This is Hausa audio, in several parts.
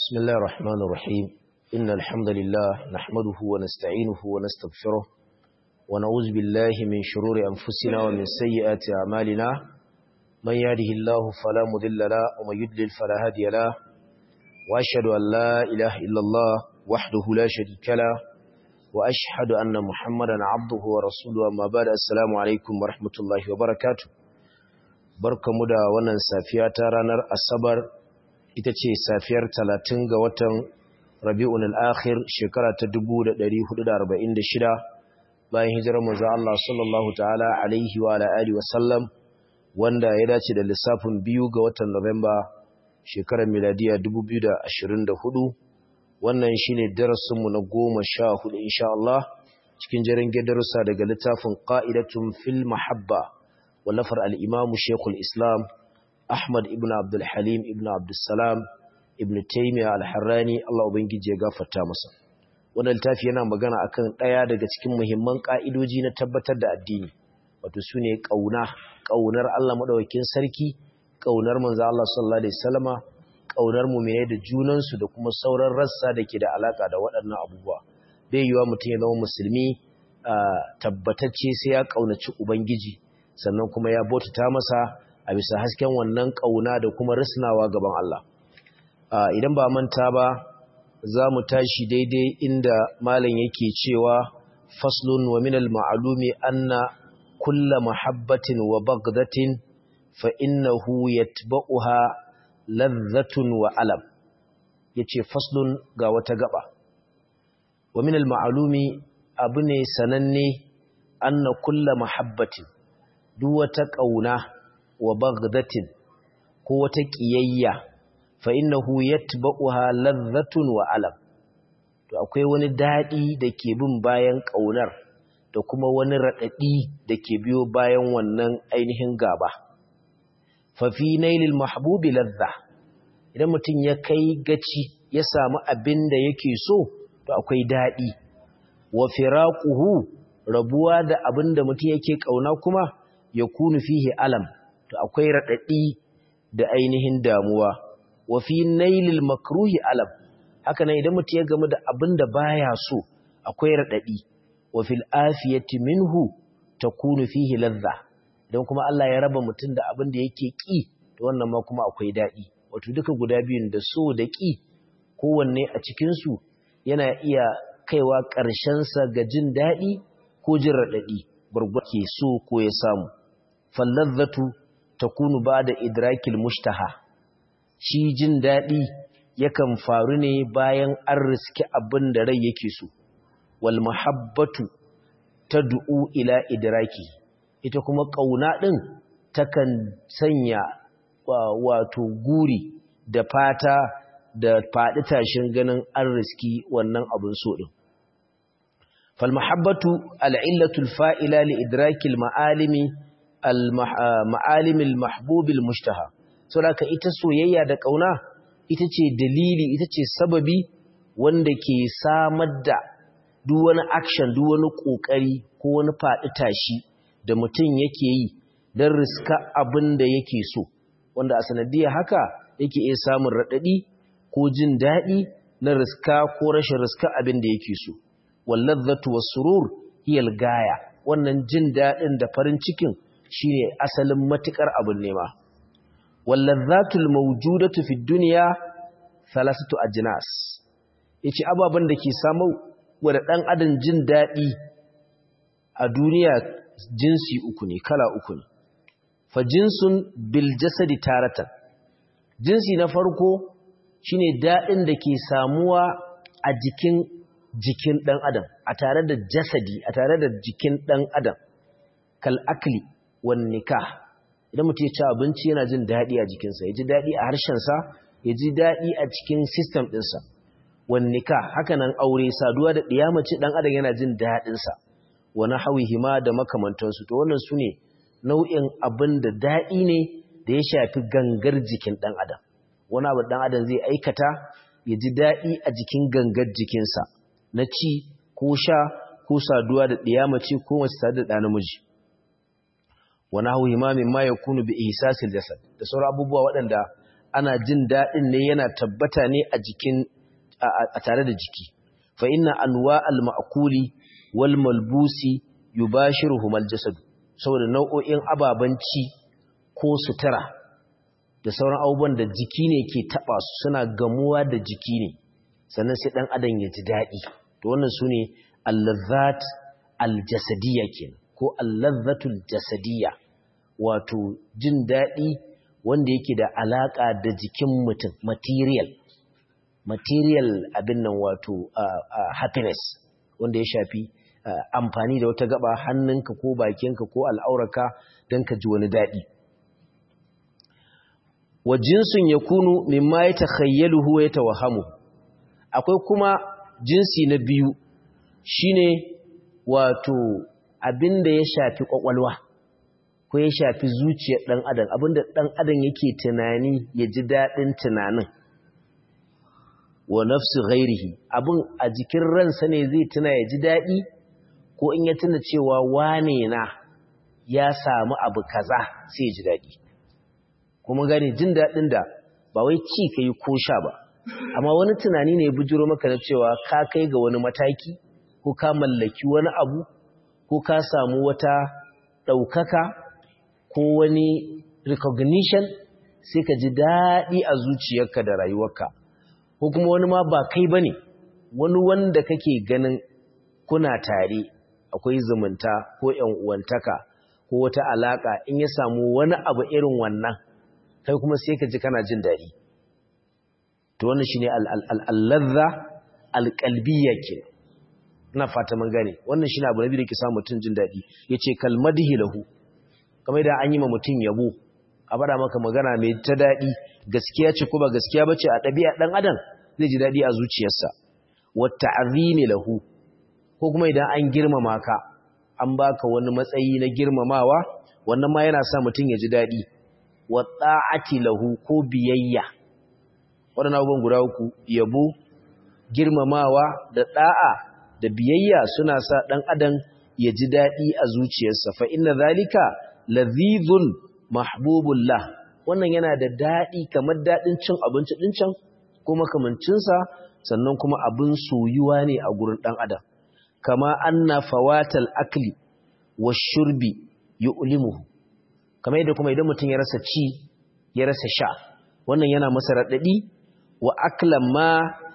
بسم الله الرحمن الرحيم إن الحمد لله نحمده ونستعينه ونستغفره ونعوذ بالله من شرور أنفسنا ومن سيئات أعمالنا من يهده الله فلا مضل له ومن يضلل فلا هادي له وأشهد أن لا إله إلا الله وحده لا شريك له وأشهد أن محمدا عبده ورسوله أما بعد السلام عليكم ورحمة الله وبركاته barkamu da wannan safiya ta ranar asabar ita ce safiyar talatin ga watan rabi'un al'akhir shekara ta 1446 bayan hijirar manzo Allah sallallahu ta'ala alaihi wa alihi wa sallam wanda ya dace da lissafin biyu ga watan Nuwamba shekarar miladiya 2024 wannan shine darasinmu na goma sha hudu insha Allah cikin jarin darussa daga littafin qa'idatun fil mahabba wallafar al-imam Sheikhul Islam Ahmad ibn Abdul Halim ibn Abdul Salam ibn Taymiyyah al-Harrani Allah ubangiji ya gafarta masa wannan littafi yana magana akan daya daga cikin muhimman ka'idoji na tabbatar da addini wato sune kauna kaunar Allah madaukakin sarki kaunar manzo Allah sallallahu alaihi wasallama kaunar mu'mini da junan su da kuma sauran rassa dake da alaka da waɗannan abubuwa bai yiwa mutum ya zama musulmi tabbatacce sai ya kaunaci ubangiji sannan kuma ya bautata masa a bisa hasken wannan ƙauna da kuma risnawa gaban Allah. Idan ba manta ba, za mu tashi daidai inda Malam yake cewa faslun wa minal ma'alumi anna kulla mahabbatin wa bagdatin fa innahu yatba'uha ladhatun wa alam. Yace faslun ga wata gaba. Wa minal ma'alumi abu ne sananne anna kulla mahabbatin duk wata ƙauna wa bagdatin ko wata ƙiyayya fa innahu yatba'uha ladhatun wa alam to akwai wani dadi da ke bin bayan ƙaunar da kuma wani radadi da ke biyo bayan wannan ainihin gaba fa fi nailil mahbubi ladha idan mutum ya kai gaci ya samu abin da yake so to akwai dadi wa firaquhu rabuwa da abin da mutum yake ƙauna kuma yakunu fihi alam to akwai raɗaɗi da ainihin damuwa wa fi nailil makruhi alam haka nan idan mutum ya gamu da abin da baya so akwai raɗaɗi wa fil afiyati minhu takunu fihi ladha idan kuma Allah ya raba mutum da abin da yake ki to wannan ma kuma akwai daɗi wato duka guda biyun da so da ki kowanne a cikin su yana iya kaiwa ƙarshen sa ga jin daɗi ko jin raɗaɗi gurgurke so ko ya samu falladzatu takunu bada idrakil mushtaha shi jin dadi yakan faru ne bayan an riski abin da rai yake so wal mahabbatu tad'u ila idraki ita kuma kauna din takan sanya wato guri da fata da fadi tashin ganin an riski wannan abin so din fal mahabbatu al illatu al fa'ila li idrakil ma'alimi ma'alimil mahbubil mushtaha saboda ita soyayya da kauna ita ce dalili ita ce sababi wanda ke samar da duk wani action duk wani kokari ko wani faɗi tashi da mutum yake yi don riska abin da yake so wanda a sanadiyar haka yake iya samun raɗaɗi ko jin daɗi na riska ko rashin riska abin da yake so walladzatu was-surur hiyal gaya wannan jin daɗin da farin cikin shine asalin matukar abin nema wallazzatul mawjudatu fid dunya thalathatu ajnas yace ababan da ke samu wa dan adam jin dadi a duniya jinsi uku ne kala uku ne fa jinsun bil jasadi taratan jinsi na farko shine dadin da ke samuwa a jikin jikin dan adam a tare da jasadi a tare da jikin dan adam kal akli wan nikah idan mutum ya ci abinci yana jin daɗi a jikinsa ya ji daɗi a harshensa ya ji daɗi a cikin system ɗinsa wan nikah haka nan aure saduwa da ɗiyamaci ɗan adam yana jin daɗinsa wani hawi hima da makamantansu to wannan su ne nau'in abin da daɗi ne da ya shafi gangar jikin ɗan adam wani abu ɗan adam zai aikata ya ji daɗi a jikin gangar jikinsa na ci ko sha ko saduwa da ɗiyamaci ko mace tare da ɗa namiji wani hau himamin ma ya kunu bi ihsasil jasad da sauran abubuwa waɗanda ana jin daɗin ne yana tabbata ne a jikin a tare da jiki fa inna anwa al-ma'kuli wal malbusi yubashiruhum al-jasad saboda nau'o'in ababan ci ko sutura da sauran abubuwan da jiki ne ke taba su suna gamuwa da jiki ne sannan sai dan adam ya ji daɗi to wannan sune al-lazzat al-jasadiyya kenan ko al-lazzatul jasadiyya wato jin daɗi wanda yake da alaka da jikin mutum material material abin nan wato happiness wanda ya shafi amfani da wata gaba hannunka ko bakinka ko al'auraka don ka ji wani daɗi wa jinsin ya kunu mimma ya takhayyaluhu ya tawahamu akwai kuma jinsi na biyu shine wato abin da ya shafi kwakwalwa ko ya shafi zuciyar ɗan adam abin da ɗan adam yake tunani ya ji daɗin tunanin wa nafsi ghairihi abin a jikin ransa ne zai tuna ya ji daɗi ko in ya tuna cewa wane na ya samu abu kaza sai ya ji daɗi kuma gane jin daɗin da ba wai ci ka yi ko sha ba amma wani tunani ne ya bujiro maka na cewa ka kai ga wani mataki ko ka mallaki wani abu ko ka samu wata ɗaukaka ko wani recognition sai ka ji daɗi a zuciyarka da rayuwarka ko kuma wani ma ba kai bane wani wanda kake ganin kuna tare akwai zumunta ko ƴan uwantaka ko wata alaka in ya samu wani abu irin wannan kai kuma sai ka ji kana jin daɗi to wannan shine al-ladha al-qalbiyya ke ina fata mun gane wannan shine abu nabi da ke sa mutun jin daɗi yace kalmadhi lahu kamar da an yi ma mutun yabo a bada maka magana mai ta daɗi gaskiya ce ko ba gaskiya ba ce a ɗabi'a ɗan adam zai ji daɗi a zuciyarsa wata azimi lahu ko kuma idan an girmama ka an baka wani matsayi na girmamawa wannan ma yana sa mutum ya ji daɗi wa ta'ati lahu ko biyayya waɗannan abubuwan guda uku yabo girmamawa da ɗa'a da biyayya suna sa ɗan adam ya ji daɗi a zuciyarsa fa inna zalika lazizun mahbubullah wannan yana da daɗi kamar daɗin cin abinci ɗin can ko makamancinsa sannan kuma abin soyuwa ne a gurin ɗan adam kama anna fawatal akli wa shurbi yu'limuhu kamar yadda kuma idan mutum ya rasa ci ya rasa sha wannan yana masa raɗaɗi wa aklan ma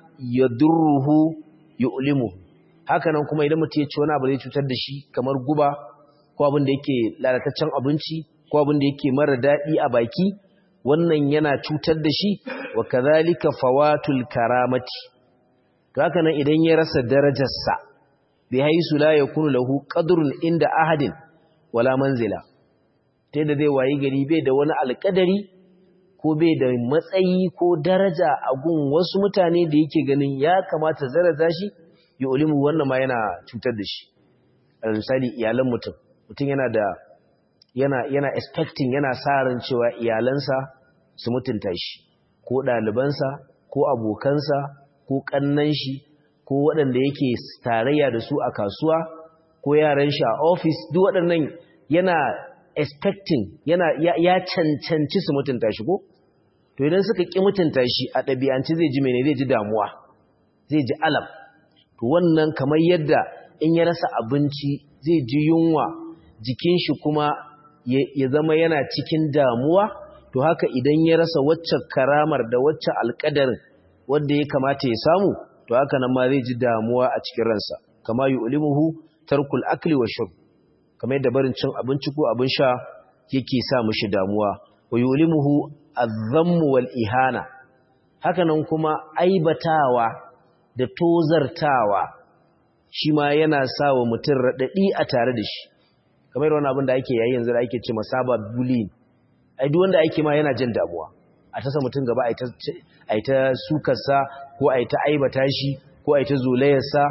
yadurruhu yu'limuhu haka nan kuma idan mutum ya ci wani abu zai cutar da shi kamar guba ko abin da yake lalataccen abinci ko abin da yake mara daɗi a baki wannan yana cutar da shi wa kazalika fawatul karamati to haka nan idan ya rasa darajarsa bi haisu la yakunu lahu qadrun inda ahadin wala manzila ta yadda zai wayi gari bai da wani alƙadari ko bai da matsayi ko daraja a gun wasu mutane da yake ganin ya kamata zaraza shi ya ulimu wannan ma yana cutar da shi a misali iyalan mutum mutum yana da yana yana expecting yana sa ran cewa iyalansa su mutunta shi ko ɗalibansa ko abokansa ko ƙannan shi ko waɗanda yake tarayya da su a kasuwa ko yaran shi a office duk waɗannan yana expecting yana ya, ya cancanci su mutunta shi ko to idan suka ƙi mutunta shi a ɗabi'anci zai ji mene zai ji damuwa zai ji alam to wannan kamar yadda in ya rasa abinci zai ji yunwa jikin shi kuma ya zama yana cikin damuwa to haka idan ya rasa waccan karamar da waccan alƙadarin wanda ya kamata ya samu to haka nan ma zai ji damuwa a cikin ransa kama yu'limuhu tarkul akli wa shurb kamar yadda barin cin abinci ko abin sha yake sa mishi damuwa wa yu'limuhu adh-dhammu wal ihana haka nan kuma aibatawa da tozartawa shi ma yana sa wa mutum raɗaɗi a tare da shi kamar wani abin da ake yayi yanzu da ake ce masaba bullying ai duk wanda ake ma yana jin damuwa a tasa mutum gaba a yi ta sukarsa ko a yi ta aibata shi ko a yi ta zolayarsa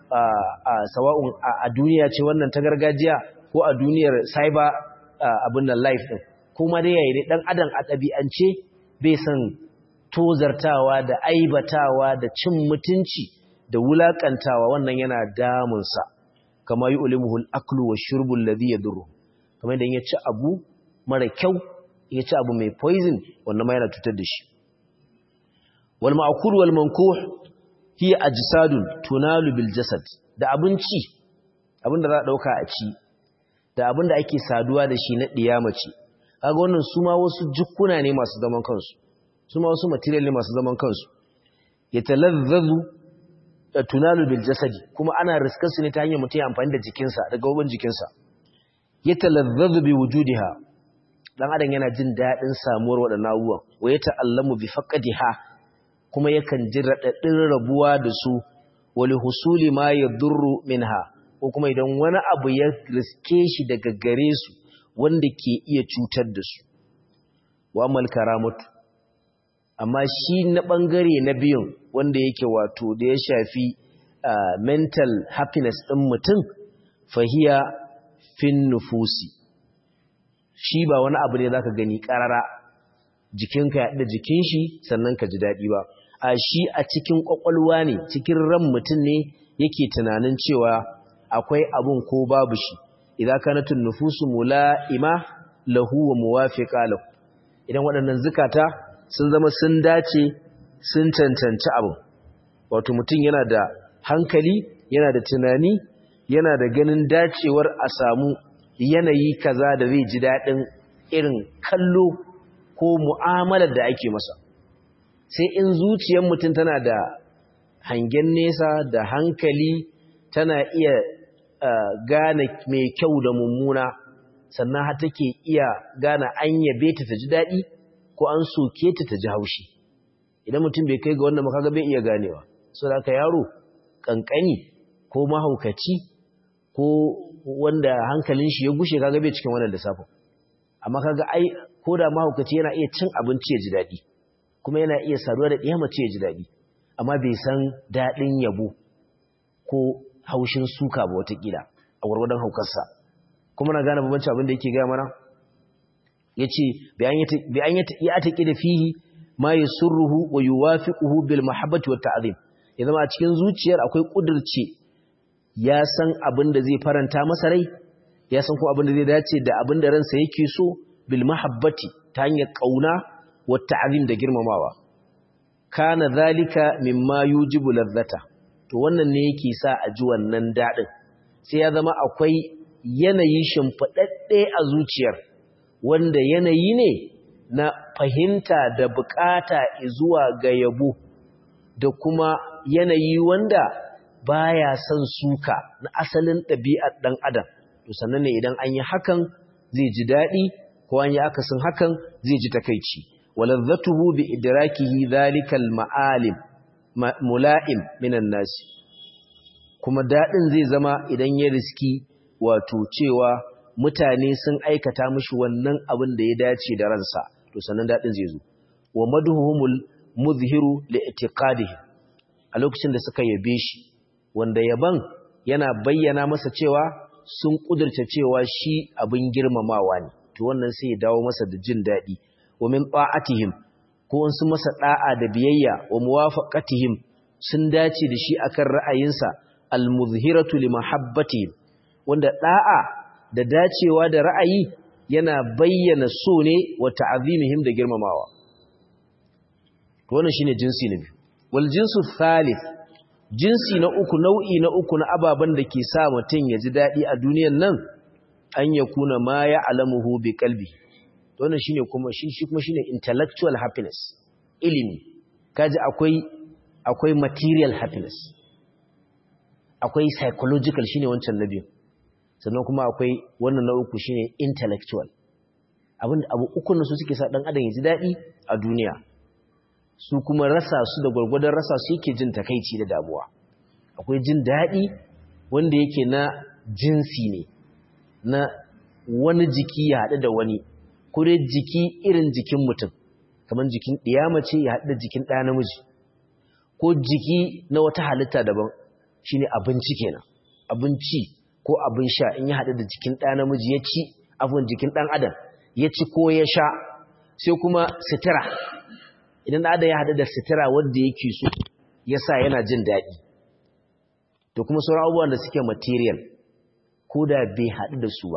a sawa'un a duniya ce wannan ta gargajiya ko a duniyar cyber abin da life ɗin kuma dai yayi dai ɗan adam a ɗabi'ance bai san tozartawa da aibatawa da cin mutunci da wulakantawa wannan yana damunsa kama yi ulimuhul aklu wa shurbul ladhi yadurru kamar idan ya ci abu mara kyau ya ci abu mai poison wannan ma yana cutar da shi wal ma'kul wal mankuh hiya ajsadun tunalu bil jasad da abinci abinda za a dauka a ci da abinda ake saduwa da shi na diyamaci kaga wannan su ma wasu jukkuna ne masu zaman kansu su ma wasu material ne masu zaman kansu yatalazzazu tunalu bil jasadi kuma ana riskar su ne ta hanyar mutum ya amfani da jikinsa da gaban jikinsa yatalazzazu bi wujudiha dan adam yana jin dadin samuwar wadannan abubuwan wa yata'allamu bi faqadiha kuma yakan ji radadin rabuwa da su wali husuli ma yadurru minha ko kuma idan wani abu ya riske shi daga gare su wanda ke iya cutar da su wa amal karamatu amma shi na ɓangare na biyun wanda yake wato da ya shafi uh, mental happiness ɗin mutum fahiya fin nufusi shi ba wani abu ne za ka gani ƙarara jikinka ya da jikin shi sannan ka ji daɗi ba a shi a cikin ƙwaƙwalwa ne cikin ran mutum ne yake tunanin cewa akwai abun ko babu shi idan kanatun nufusu mula'ima lahu wa muwafiqa lahu idan waɗannan zukata sun zama sun dace sun cancanci abin wato mutum yana da hankali yana da tunani yana da ganin dacewar a samu yanayi kaza da zai ji daɗin irin kallo ko mu'amalar da ake masa sai in zuciyar mutum tana da hangen nesa da hankali tana iya gane mai kyau da mummuna sannan har take iya gane an yabe ta ta ji daɗi ko an soke ta ta ji haushi idan mutum bai kai ga wannan makaga bai iya ganewa so da yaro kankani ko mahaukaci ko wanda hankalin shi ya gushe kaga bai cikin wannan lissafin amma kaga ai ko da mahaukaci yana iya cin abinci ya ji daɗi kuma yana iya saduwa da ɗiya mace ya ji daɗi amma bai san daɗin yabo ko haushin suka ba watakila a gwargwadon haukarsa kuma na gane babanci abin da yake gaya mana ya ce bayan ya taƙi da fihi ma ya surruhu wa yi wafiƙuhu bil mahabbati wa ta'azim ya zama a cikin zuciyar akwai ƙudurce ya san abin da zai faranta masa rai ya san ko abin da zai dace da abin da ransa yake so bil mahabbati ta hanyar ƙauna wa ta'azim da girmamawa kana zalika mimma yujibu ladzata to wannan ne yake sa a ji wannan daɗin sai ya zama akwai yanayi shimfiɗaɗɗe a zuciyar wanda yanayi ne na fahimta da bukata zuwa ga yabo da kuma yanayi wanda baya son suka na asalin ɗabi'ar ɗan adam to sannan ne idan an yi hakan zai ji daɗi ko an yi akasin hakan zai ji takaici walazzatuhu bi idrakihi zalikal ma'alim mula'im minan nasi kuma daɗin zai zama idan ya riski wato cewa mutane sun aikata mishi wannan abin da ya dace da ransa to sannan daɗin zai zo wa madhuhumul muzhiru li i'tiqadihi a lokacin da suka yabe shi wanda yaban yana bayyana masa cewa sun kudurta cewa shi abin girmamawa ne to wannan sai ya dawo masa da jin daɗi wa min ta'atihim ko sun masa da'a da biyayya wa muwafaqatihim sun dace da shi akan ra'ayinsa al-muzhiratu li mahabbatihim wanda da'a da dacewa da ra'ayi yana bayyana so ne wa ta'azimihim da girmamawa to wannan shine jinsi na biyu wal jinsu thalith jinsi na uku nau'i na uku na ababan da ke sa mutun ya ji dadi a duniyar nan an yakuna ma ya alamuhu bi qalbi to wannan shine kuma shi shi kuma shine intellectual happiness ilimi kaji akwai akwai material happiness akwai psychological shine wancan na biyu sannan kuma akwai wannan na uku shine intellectual abin abu uku su suke sa dan adam ya ji dadi a duniya su kuma rasa su da gwargwadon rasa su yake jin takaici da damuwa akwai jin dadi wanda yake na jinsi ne na wani jiki ya haɗu da wani ko dai jiki irin jikin mutum kamar jikin ɗiyamace ya haɗu da jikin ɗaya namiji ko jiki na wata halitta daban shine abinci kenan abinci ko abin sha in ya haɗu da jikin ɗa namiji ya ci abin jikin ɗan adam ya ci ko ya sha sai kuma sitira idan ɗan adam ya haɗu da sitira wanda yake so ya sa yana jin daɗi to kuma sauran abubuwan da suke material ko da bai haɗu da su ba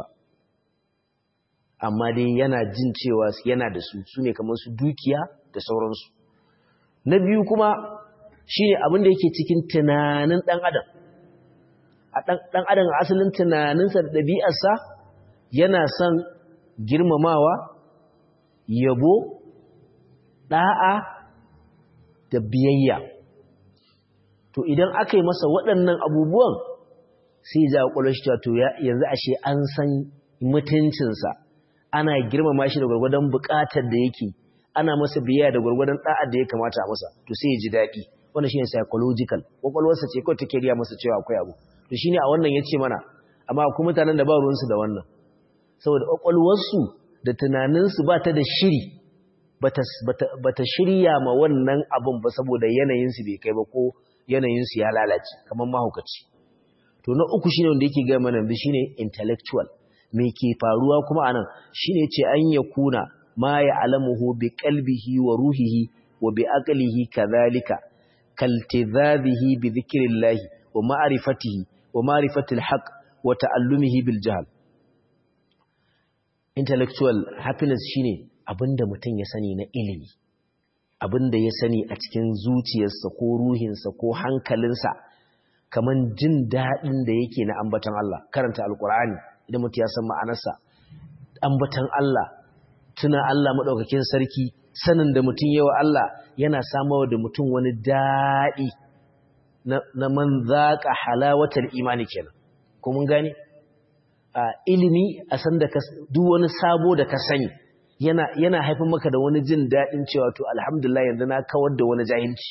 amma dai yana jin cewa yana da su su ne kamar su dukiya da sauransu na biyu kuma shine abin da yake cikin tunanin dan adam a dan adam asalin tunaninsa da ɗabi'arsa yana son girmamawa yabo da'a da biyayya to idan aka yi masa waɗannan abubuwan sai ya ja shi to yanzu ashe an san mutuncinsa ana girmama shi da gwargwadon buƙatar da yake ana masa biyayya da gwargwadon da'ar da ya kamata a masa to sai ya ji daɗi wannan shine psychological kwakwalwarsa ce kawai take riya masa cewa akwai abu to shine a wannan yace mana amma akwai mutanen da ba ruwansu da wannan saboda kwakwalwarsu da tunaninsu ba ta da shiri bata shirya ma wannan abun ba saboda yanayinsu bai kai ba ko yanayinsu ya lalace kamar mahaukaci to na uku shine wanda yake ga mana shine intellectual me ke faruwa kuma anan shine ce an ya kuna ma ya alamuhu bi qalbihi wa ruhihi wa bi aqlihi kadhalika kaltidhabihi bi dhikrillah wa ma'rifatihi wa ma'rifatil haqq wa ta'allumihi bil jahl intellectual happiness shine abinda mutum ya sani na ilimi abinda ya sani a cikin zuciyarsa ko ruhinsa ko hankalinsa kaman jin daɗin da yake na ambatan Allah karanta alkur'ani idan mutum ya san ma'anarsa ambatan Allah tuna Allah maɗaukakin sarki sanin da mutum yawa Allah yana samawa da mutum wani daɗi na man zaƙa halawatar imani kenan ko mun gane ilimi a san da duk wani sabo da ka sani yana yana haifar maka da wani jin daɗin cewa to alhamdulillah yanzu na kawar da wani jahilci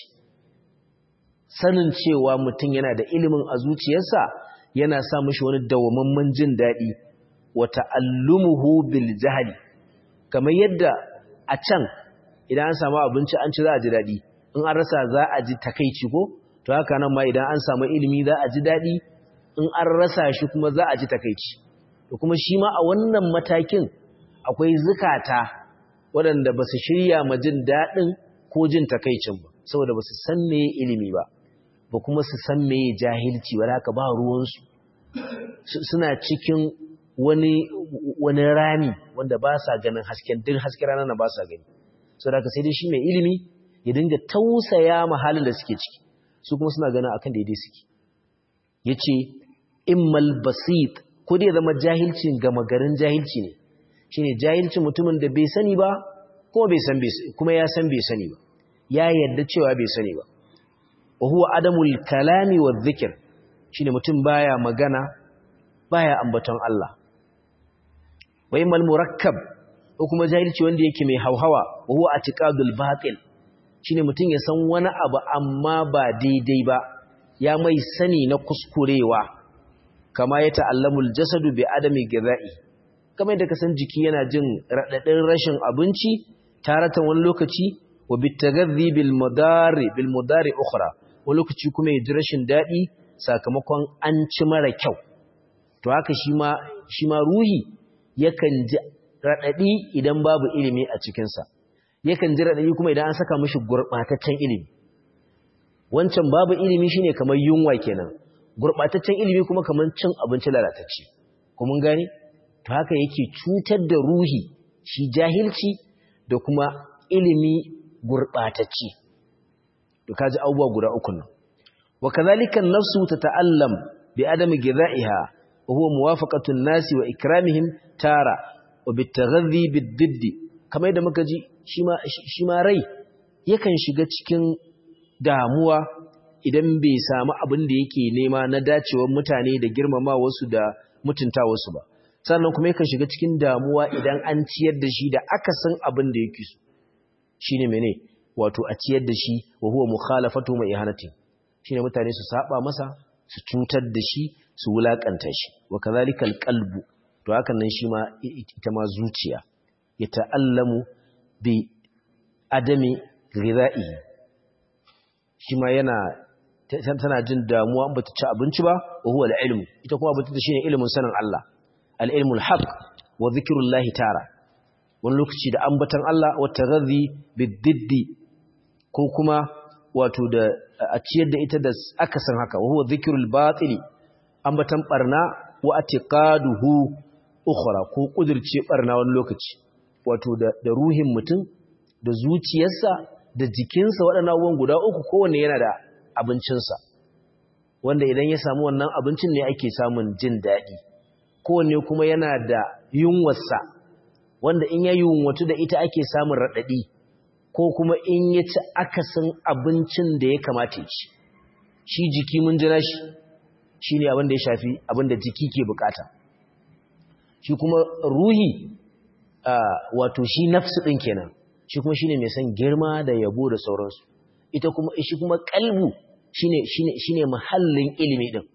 sanin cewa mutum yana da ilimin a zuciyarsa yana sa mishi wani dawamamman jin daɗi wa ta'allumuhu bil jahli kamar yadda a can idan an samu abinci an ci za a ji daɗi in an rasa za a ji takaici ko to haka nan ma idan an samu ilimi za a ji daɗi in an rasa shi kuma za a ji takaici to kuma shi ma a wannan matakin akwai zukata waɗanda ba su shirya ma jin daɗin ko jin takaicin ba saboda ba su san me ilimi ba ba kuma su san me jahilci ba haka ba ruwansu suna cikin wani wani rami wanda ba sa ganin hasken duk hasken ranar na ba sa gani saboda haka sai dai shi mai ilimi ya dinga tausaya ma halin da suke ciki su kuma suna ganin akan daidai suke yace immal basit ko dai zama jahilcin gama garin jahilci ne shine jahilcin mutumin da bai sani ba kuma bai san kuma ya san bai sani ba ya yarda cewa bai sani ba wa huwa adamul kalami wa dhikr shine mutum baya magana baya ambaton Allah wa immal murakkab ko kuma jahilci wanda yake mai hauhawa wa huwa atiqadul batil shine mutum ya san wani abu amma ba daidai ba ya mai sani na kuskurewa kama ya ta'allamul jasadu bi adami gidai kama yadda ka san jiki yana jin radadin rashin abinci taratan wani lokaci wa bitagadhi bil mudari bil mudari ukhra wani lokaci kuma ya ji rashin dadi sakamakon an ci mara kyau to haka shi ma shi ma ruhi yakan ji radadi idan babu ilimi a cikin sa yakan ji radadi kuma idan an saka mishi gurbataccen ilimi wancan babu ilimi shine kamar yunwa kenan gurbataccen ilimi kuma kamar cin abinci lalatacce kuma gani to haka yake cutar da ruhi shi jahilci da kuma ilimi gurbatacce to kaji abubuwa guda uku nan wa kadhalika an-nafsu tata'allam bi adami ghidha'iha wa huwa muwafaqatu an-nasi wa ikramihim tara wa bitaghadhi bid-didd kamar da muka ji shi ma shi ma rai yakan shiga cikin damuwa idan bai samu abin da yake nema na dacewar mutane da girmama wasu da mutunta wasu ba sannan kuma yakan shiga cikin damuwa idan an ciyar da shi da akasin abin da yake so shine mene wato a ciyar da shi wa huwa mukhalafatu mai ihanati shine mutane su saba masa su cutar da shi su wulakanta shi wa kadhalikal qalbu to hakan nan shi ma ita ma zuciya ya ta'allamu bi adami ghidha'ihi shi ma yana tana jin damuwa ba ta ci abinci ba wa huwa al-ilm ita kuma bata shine ilimin sanin Allah al-ilmul haqq wa dhikrullahi tara wani lokaci da ambatan Allah wa taghadhi bid-diddi ko kuma wato da a ciyar da ita da akasin haka wa huwa dhikrul batili ambatan barna wa atiqaduhu ukhra ko kudirce barna wani lokaci wato da, da ruhin mutum da zuciyarsa da jikinsa waɗannan abubuwan guda uku kowanne yana da abincinsa wanda idan ya samu wannan abincin ne ake samun jin daɗi kowanne kuma yana da yunwarsa wanda in ya yunwatu da ita ake samun raɗaɗi ko kuma in ya ci akasin abincin da ya kamata ya ci shi jiki mun jira shi shi ne abin da ya shafi abin da jiki ke bukata shi kuma ruhi wato shi nafsu ɗin kenan shi kuma shi ne mai son girma da yabo da sauransu ita kuma shi kuma kalbu shi ne mahallin ilimi ɗin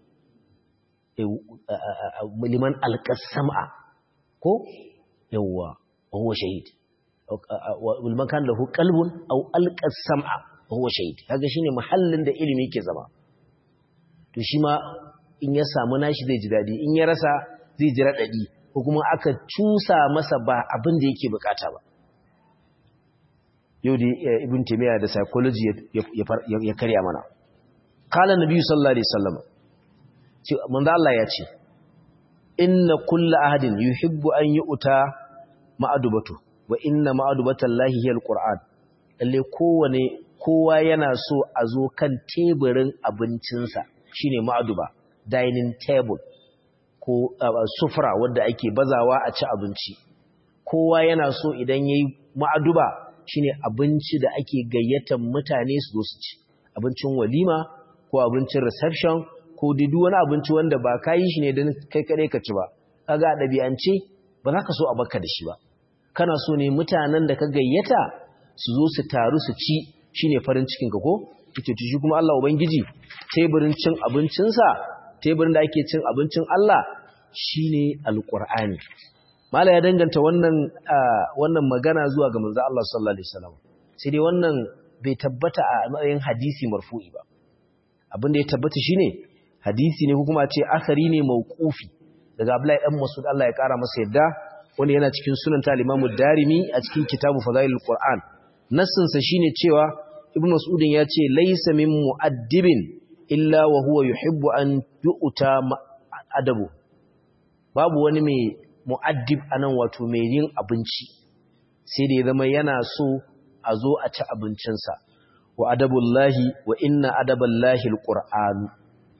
liman alƙasam'a ko yawwa huwa shahid liman kan lahu qalbun aw alqasam'a huwa shahid kaga shine mahallin da ilimi ke zama to shi ma in ya samu nashi zai ji dadi in ya rasa zai ji radadi ko kuma aka cusa masa ba abin da yake bukata ba yau da ibn taymiya da psychology ya karya mana qala nabi sallallahu alaihi wasallam manzo Allah ya ce inna kulla ahadin yuhibbu an yu'ta ma'adubatu wa inna ma'adubatallahi hiya alquran lalle kowane kowa yana so a zo kan teburin abincinsa shine ma'aduba dining table ko sufra wanda ake bazawa a ci abinci kowa yana so idan yayi ma'aduba shine abinci da ake gayyatar mutane su zo su ci abincin walima ko abincin reception ko duk wani abinci wanda ba ka yi shi ne don kai kaɗai ka ci ba kaga a ɗabi'ance ba za ka so a baka da shi ba kana so ne mutanen da ka gayyata su zo su taru su ci shine farin cikin ka ko kike shi kuma Allah ubangiji teburin cin abincinsa teburin da ake cin abincin Allah shine alqur'ani mala ya danganta wannan wannan magana zuwa ga manzo Allah sallallahu alaihi wasallam sai dai wannan bai tabbata a matsayin hadisi marfu'i ba abin da ya tabbata shine hadisi ne ko kuma ce asari ne mauqufi daga Abdullahi dan Mas'ud Allah ya kara masa yadda wanda yana cikin sunan ta Imam Darimi a cikin kitabu Fadailul Qur'an nassin sa shine cewa Ibn Mas'ud ya ce laysa min mu'addibin illa wa huwa yuhibbu an yu'ta adabu babu wani mai mu'addib anan wato mai yin abinci sai da ya zama yana so a zo a ci abincinsa wa adabullahi wa inna adaballahi alqur'anu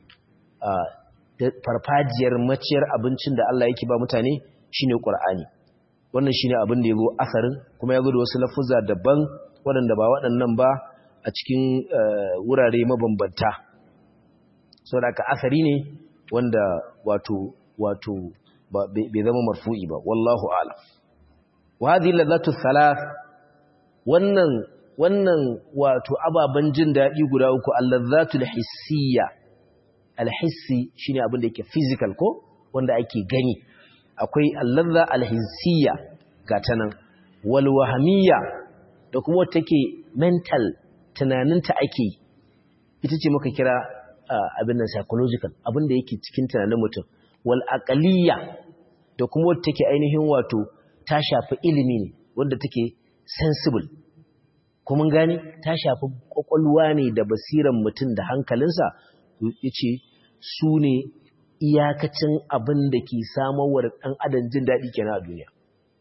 farfajiyar maciyar abincin da Allah yake ba mutane shine Qur'ani wannan shine abin da yazo asarin kuma yazo da wasu lafuzza daban waɗanda ba waɗannan ba a cikin wurare mabambanta saboda ka asari ne wanda wato wato bai zama marfu'i ba wallahu a'lam wa hadhihi ladatu thalath wannan wannan wato ababan jin dadi guda uku allazzatul hissiyya alhissi shine abin da yake physical ko wanda ake gani akwai allazza alhissiyya gata nan wal wahmiyya da kuma wata take mental tunaninta ake ita ce muka kira abin nan psychological abin da yake cikin tunanin mutum wal aqliyya da kuma wata take ainihin wato ta shafi ilimi ne wanda take sensible kuma gani ta shafi kwakwalwa ne da basiran mutum da hankalinsa yace su ne iyakacin abin da ke samarwa ɗan adam jin daɗi kenan a duniya.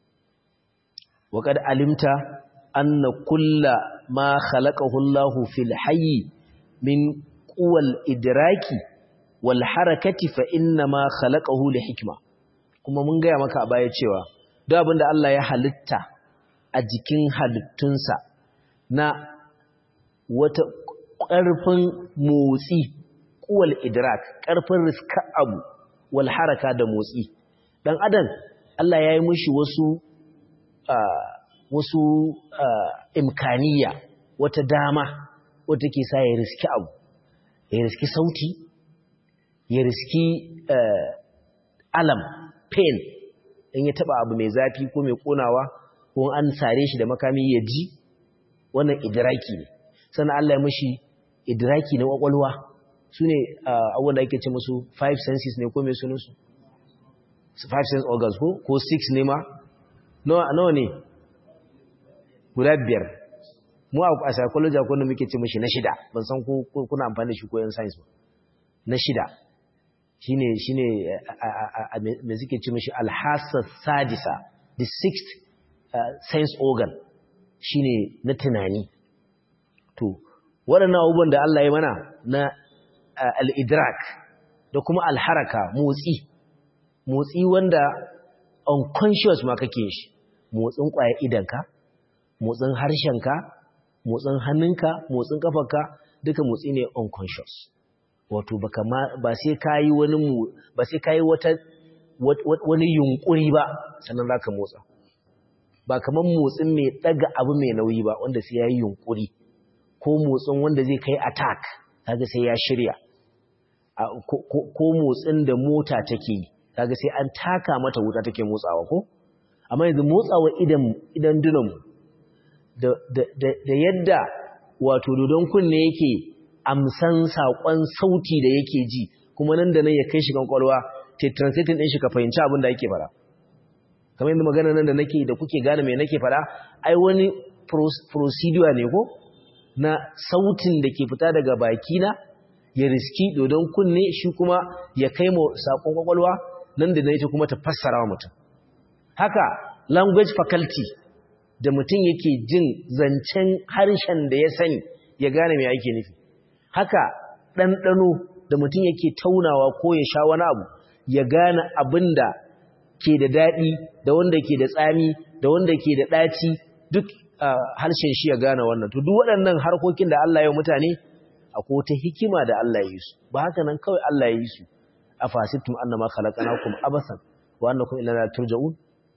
Waƙad alimta anna kulla ma khalaqahu Allahu fil hayyi min quwal idraki wal harakati fa inna ma khalaqahu li hikma kuma mun gaya maka a baya cewa duk abin da Allah ya halitta a jikin halittunsa na wata ƙarfin motsi kuwal idrak ƙarfin riska abu wal haraka da motsi dan adam Allah ya yi mushi wasu wasu imkaniya wata dama wata ke sa ya riski abu ya riski sauti ya riski alam pain in ya taba abu mai zafi ko mai konawa ko an sare shi da makami ya ji wannan idraki ne sannan Allah ya mushi idraki na kwakwalwa su ne abubuwan da ake ce musu five senses ne ko mai sunansu five sense organs ko ko six ne ma nawa ne guda biyar mu a psychology ko da muke ce mashi na shida ban san ko kuna amfani da shi ko yan science ba na shida shine shine me suke ce mashi alhassa sadisa the sixth sense organ shine na tunani to waɗannan abubuwan da Allah ya mana na al-idrak da kuma al-haraka motsi motsi wanda unconscious ma kake shi motsin ƙwayar idanka motsin harshenka motsin hannunka motsin kafarka duka motsi ne unconscious wato baka ma ba sai kai wani mu ba sai kai wata wani yunkuri ba sannan zaka motsa ba kaman motsin mai daga abu mai nauyi ba wanda sai yayi yunkuri ko motsin wanda zai kai attack kaga sai ya shirya ko motsin da mota take yi kaga sai an taka mata wuta take motsawa ko amma yanzu motsawa idan idan dunanmu da da da yadda wato dodon kunne yake amsan sakon sauti da yake ji kuma nan da nan ya kai shi kan kwalwa te translating din shi ka fahimci abin da yake fara kamar yadda magana nan da nake da kuke gane me nake fara ai wani procedure ne ko na sautin da ke fita daga baki na ya riski dodon kunne shi kuma ya kai mu sakon kwakwalwa nan da ita kuma ta fassara wa mutum haka language faculty da mutum yake jin zancen harshen da ya sani ya gane me ake nufi haka ɗanɗano da mutum yake taunawa ko ya sha wani abu ya gane abin da ke da daɗi da wanda ke da tsami da wanda ke da ɗaci duk harshen shi ya gane wannan to duk waɗannan harkokin da Allah ya mutane akwai wata hikima da Allah ya yi su ba haka nan kawai Allah ya yi su afasibtum annama khalaqnakum abathan wa annakum ilayna turja'un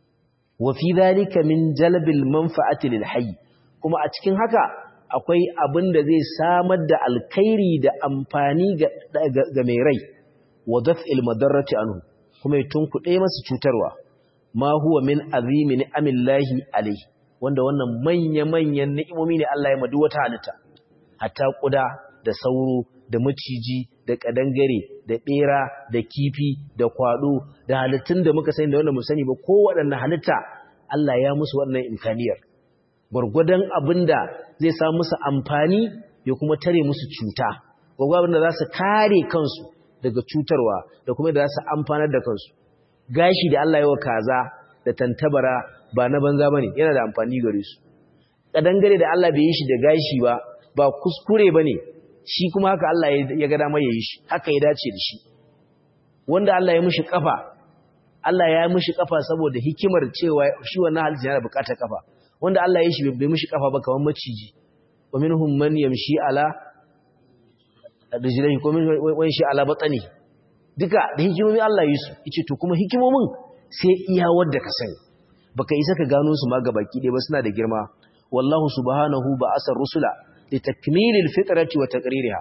wa fi dhalika min jalbil manfa'ati lil hayy kuma a cikin haka akwai abin da zai samar da alkhairi da amfani ga ga mai rai wa daf'il madarrati anhu kuma ya tunkuɗe masa cutarwa ma huwa min azimi ni'amillahi alayhi wanda wannan manya-manyan ni'imomi ne Allah ya madu wata halitta hatta kuda da sauro da maciji da kadangare da bera da kifi da kwado da halittun da muka sani da wanda mu sani ba ko waɗanne halitta Allah ya musu wannan imkaniyar gwargwadon abinda zai sa musu amfani ya kuma tare musu cuta gwargwadon da za su kare kansu daga cutarwa da kuma da za su amfanar da kansu gashi da Allah ya wa kaza da tantabara ba na banza bane yana da amfani gare su kadangare da Allah bai yi shi da gashi ba ba kuskure bane shi kuma haka Allah ya ga dama yayi shi haka ya dace da shi wanda Allah ya mishi kafa Allah ya mishi kafa saboda hikimar cewa shi wannan halitta yana bukatar kafa wanda Allah ya yi shi bai mishi kafa ba kamar maciji wa minhum man yamshi ala rijlaihi ko min wani shi ala batani duka da hikimomi Allah yi su yace to kuma hikimomin sai iya wadda ka sani baka isa ka gano su ma gabaki ɗaya ba suna da girma wallahu subhanahu ba asar rusula li takmilil fitrati wa taqririha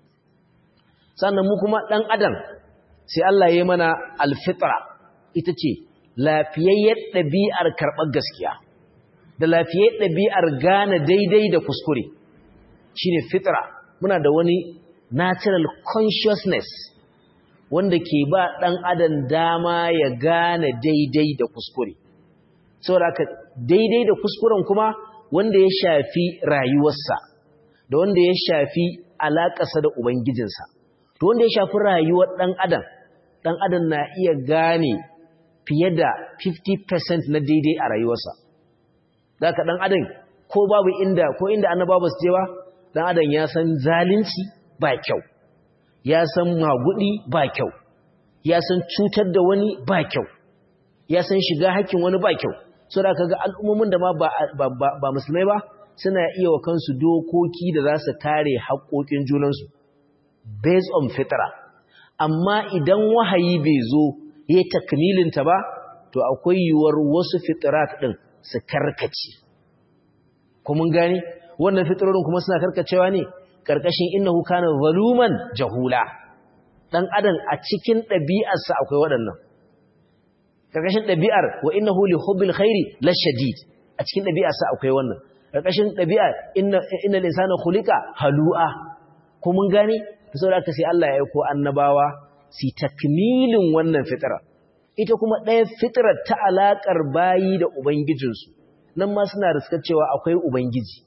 sannan mu kuma dan adam sai Allah ya mana alfitra ita ce lafiyayyar ɗabi'ar karɓar gaskiya da lafiyayyar ɗabi'ar gane daidai da kuskure shine fitra muna da wani natural consciousness wanda ke ba ɗan adam dama ya gane daidai da kuskure saboda haka daidai da kuskuren kuma wanda ya shafi rayuwarsa da wanda ya shafi alaƙarsa da ubangijinsa to wanda ya shafi rayuwar ɗan adam ɗan adam na iya gane fiye da 50% na daidai a rayuwarsa da ka ɗan adam ko babu inda ko inda annaba ba su je ba ɗan adam ya san zalunci ba kyau ya san magudi ba kyau ya san cutar da wani ba kyau ya san shiga hakkin wani ba kyau so da kaga al'ummomin da ma ba, ba, ba, ba musulmai ba suna iya wa kansu dokoki da za su kare haƙoƙin junansu based on fitra amma idan wahayi bai zo ya takmilinta ba to akwai yiwuwar wasu fitrat ɗin su karkace kuma gani wannan fitrorin kuma suna karkacewa ne karkashin innahu kana zaluman jahula dan adam a cikin ɗabi'arsa akwai waɗannan karkashin ɗabi'ar wa innahu li hubbil khairi lashadid a cikin ɗabi'arsa akwai wannan karkashin ɗabi'ar inna innal insana khuliqa halu'a ko mun gane to saboda haka sai Allah ya aiko annabawa si takmilin wannan fitra ita kuma ɗaya fitrar ta alakar bayi da ubangijinsu nan ma suna riskar cewa akwai ubangiji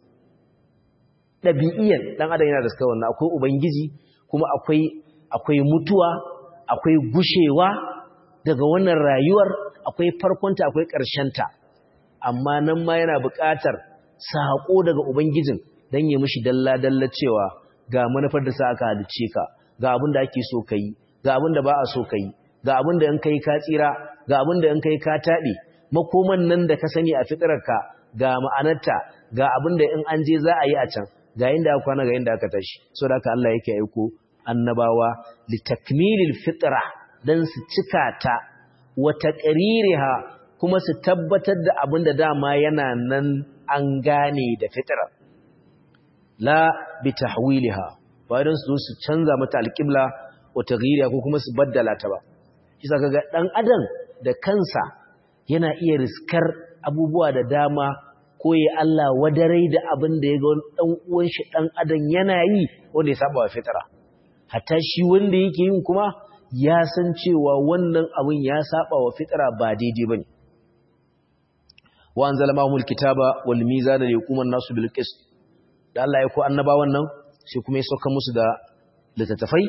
ɗabi'iyan ɗan adam yana da suka wannan akwai ubangiji kuma akwai akwai mutuwa akwai gushewa daga wannan rayuwar akwai farkonta akwai ƙarshenta amma nan ma yana buƙatar saƙo daga ubangijin dan ya mishi dalla dalla cewa ga manufar da sa aka halice ka ga abin da ake so kai ga abin da ba a so kai ga abin da in kai ka tsira ga abin da in kai ka tabe makoman nan da ka sani a fitrarka ga ma'anarta ga abin da in an je za a yi a can ga inda aka kwana ga inda aka tashi saboda haka Allah yake aiko annabawa litakmilil fitra dan su cika ta wa taqririha kuma su tabbatar da abin da dama yana nan an gane da fitra la bi tahwiliha bayan su su canza mata alqibla wa taghiriha ko kuma su baddala ta ba kisa kaga dan adam da kansa yana iya riskar abubuwa da dama ko ya Allah wadarai da abin da ya ga ɗan uwan shi ɗan adam yana yi wanda ya saba wa fitara hatta shi wanda yake yin kuma ya san cewa wannan abin ya saba wa fitara ba daidai bane wa anzala mahumul kitaba wal mizana li yaquma an-nasu bil qist da Allah ya ko annabawan nan sai kuma ya sauka musu da littattafai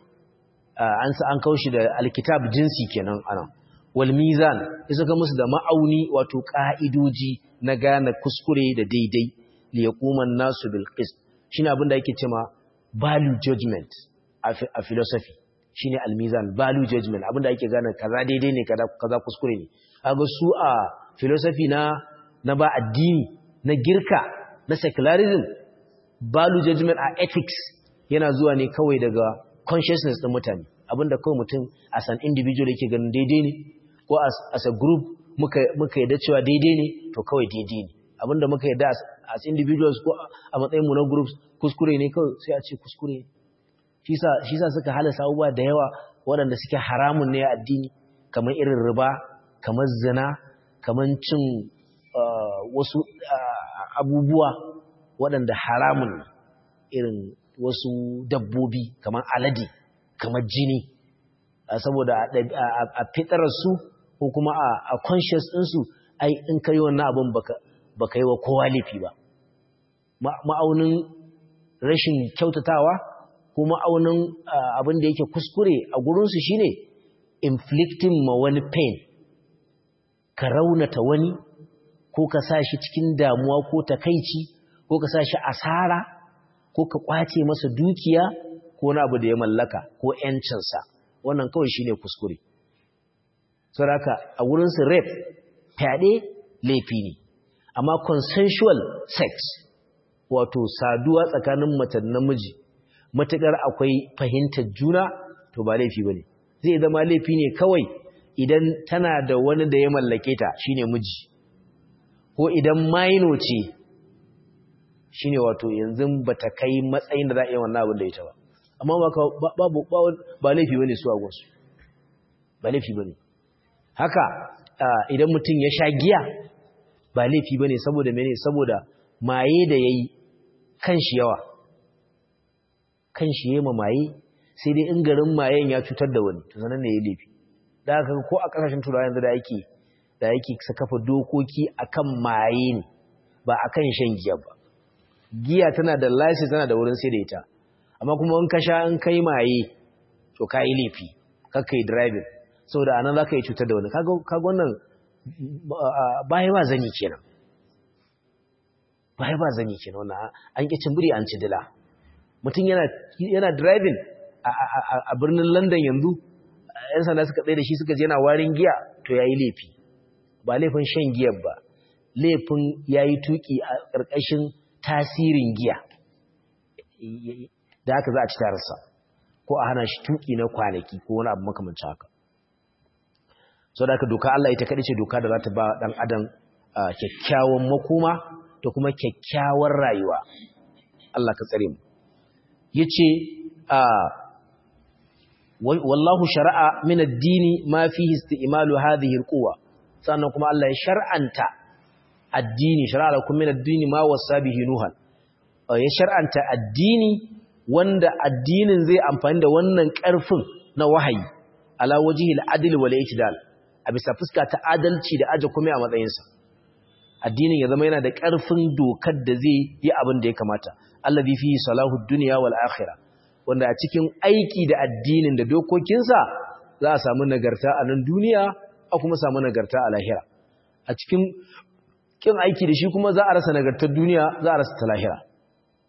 an sa an kawo shi da alkitab jinsi kenan anan wal mizan ya saka musu da ma'auni wato ka'idoji na gane kuskure da daidai li yaquman nasu bil qist shine abin da yake cewa value judgment a philosophy shine al mizan value judgment abin da yake gane kaza daidai ne kaza kaza kuskure ne kaga su a philosophy na na ba addini na girka na secularism value judgment a ethics yana zuwa ne kawai daga consciousness din mutane abinda kawai mutum as an individual yake ganin daidai ne ko as a group muka muka yadda cewa daidai ne to kawai daidai ne abinda muka yadda as individuals ko a matsayin mu na groups kuskure ne kawai sai a ce kuskure shi sa shi sa suka halasa abubuwa da yawa waɗanda suke haramun ne a addini kamar irin riba kamar zina kamar cin wasu abubuwa waɗanda haramun irin wasu dabbobi kamar alade kamar jini saboda a fitararsu ko kuma a conscious ɗinsu ai in ka yi wannan abin ba ka yi wa kowa laifi ba ma'aunin rashin kyautatawa ko ma'aunin abin da yake kuskure a gurinsu shine inflicting ma wani pain ka raunata wani ko ka sa shi cikin damuwa ko takaici ko ka sa shi asara ko ka kwace masa dukiya ko wani abu da ya mallaka ko ‘yancinsa wannan kawai shi ne kuskure. Saraka a wurinsu rape fyaɗe laifi ne, amma consensual sex wato saduwa tsakanin mace namiji matuƙar akwai fahimtar juna to ba laifi ba ne. Zai zama laifi ne kawai idan tana da wani da ya mallake ta shine miji, ko idan maino ce shine wato yanzu bata kai matsayin da za a yi wannan abin da ita ba amma babu ba laifi bane su a gonsu ba laifi bane haka idan mutum ya sha giya ba laifi bane saboda mene saboda maye da yayi kan shi yawa kan shi yayi maye sai dai in garin mayen ya cutar da wani to sanan ne yayi laifi da haka ko a kasashen turawa yanzu da yake da yake kafa dokoki akan maye ne ba akan shan giya ba giya tana da license tana da wurin sai da ita amma kuma in ka sha in kai maye to kai laifi kakkai driving saboda anan zaka yi cutar da wani kaga kaga wannan bai ba zani kenan bai ba zani kenan wannan an ki cimbiri an ci dila mutum yana yana driving a birnin London yanzu yan sanda suka tsaye da shi suka je yana warin giya to yayi laifi ba laifin shan giyar ba laifin yayi tuki a ƙarƙashin tasirin giya da haka za a ci tararsa ko a hana shi tuki na kwanaki ko wani abu makamancin haka sau da haka doka Allah ita kaɗai ce doka da za ta ba ɗan adam kyakkyawan makoma da kuma kyakkyawar rayuwa Allah ka tsare mu ya ce wallahu shari'a min addini ma fi isti'malu hadhihi alquwa sannan kuma Allah ya shar'anta addini shari'a lakum min addini ma wasa bihi nuhan ya shar'anta addini wanda addinin zai amfani da wannan ƙarfin na wahayi ala wajhil adl wal i'tidal a bisa fuska ta adalci da aje kuma a matsayinsa addinin ya zama yana da ƙarfin dokar da zai yi abin da ya kamata allazi fihi salahu dunya wal akhirah wanda a cikin aiki da addinin da dokokinsa za a samu nagarta a nan duniya a kuma samu nagarta a lahira a cikin kin aiki da shi kuma za a rasa nagartar duniya za a rasa ta lahira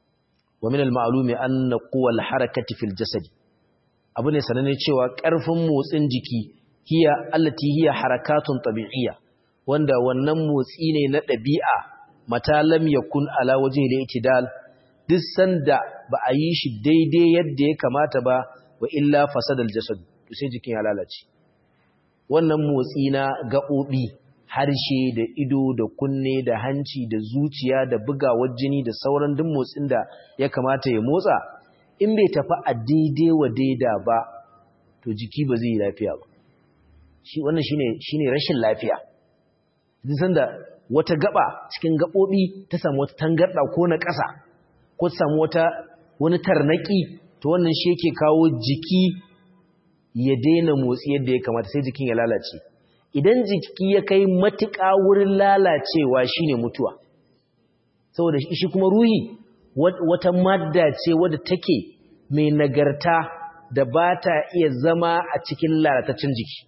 wa min al-ma'lumi anna quwwa al-harakati fil jasadi abu ne sanane cewa ƙarfin motsin jiki hiya allati hiya harakatun tabi'iyya wanda wannan motsi ne na ɗabi'a mata lam yakun ala wajhi al-i'tidal duk sanda ba a yi shi daidai yadda ya kamata ba wa illa fasadal jasad to sai jikin ya lalace wannan motsi na gaɓoɓi harshe da ido da kunne da hanci da zuciya da bugawar jini da sauran duk motsin da ya kamata ya motsa in bai tafi a daidai wa daida ba to jiki ba zai yi lafiya ba shi wannan shine shine rashin lafiya duk sanda wata gaba cikin gaɓoɓi ta samu wata tangarɗa ko na ƙasa ko ta samu wata wani tarnaki to wannan shi yake kawo jiki ya daina motsi yadda ya kamata sai jikin ya lalace idan jiki ya kai matuƙa wurin lalacewa shine mutuwa saboda shi kuma ruhi wata madda ce wadda take mai nagarta da ba ta iya zama a cikin lalataccen jiki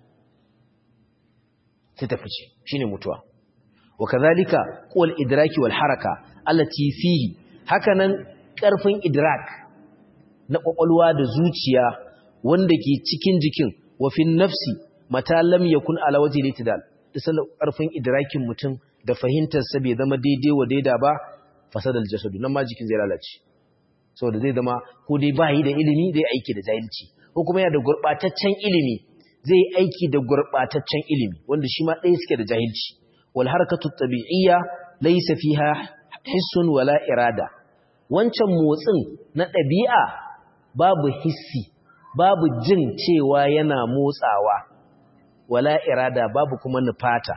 sai ta fice shine mutuwa wa kazalika qul idraki wal haraka allati fihi hakanan karfin idrak na kwakwalwa da zuciya wanda ke cikin jikin wa fin nafsi mata lam yakun ala wajhi litidal isan karfin idrakin mutum da fahimtar sa bai zama daidai wa daida ba fasadal jasadu nan ma jikin zai lalace saboda zai zama ko dai ba yi da ilimi zai aiki da jahilci ko kuma yana da gurbataccen ilimi zai aiki da gurbataccen ilimi wanda shi ma ɗaya suke da jahilci wal harakatu tabi'iyya laysa fiha hissun wala irada wancan motsin na ɗabi'a babu hissi babu jin cewa yana motsawa wala irada babu kuma nufata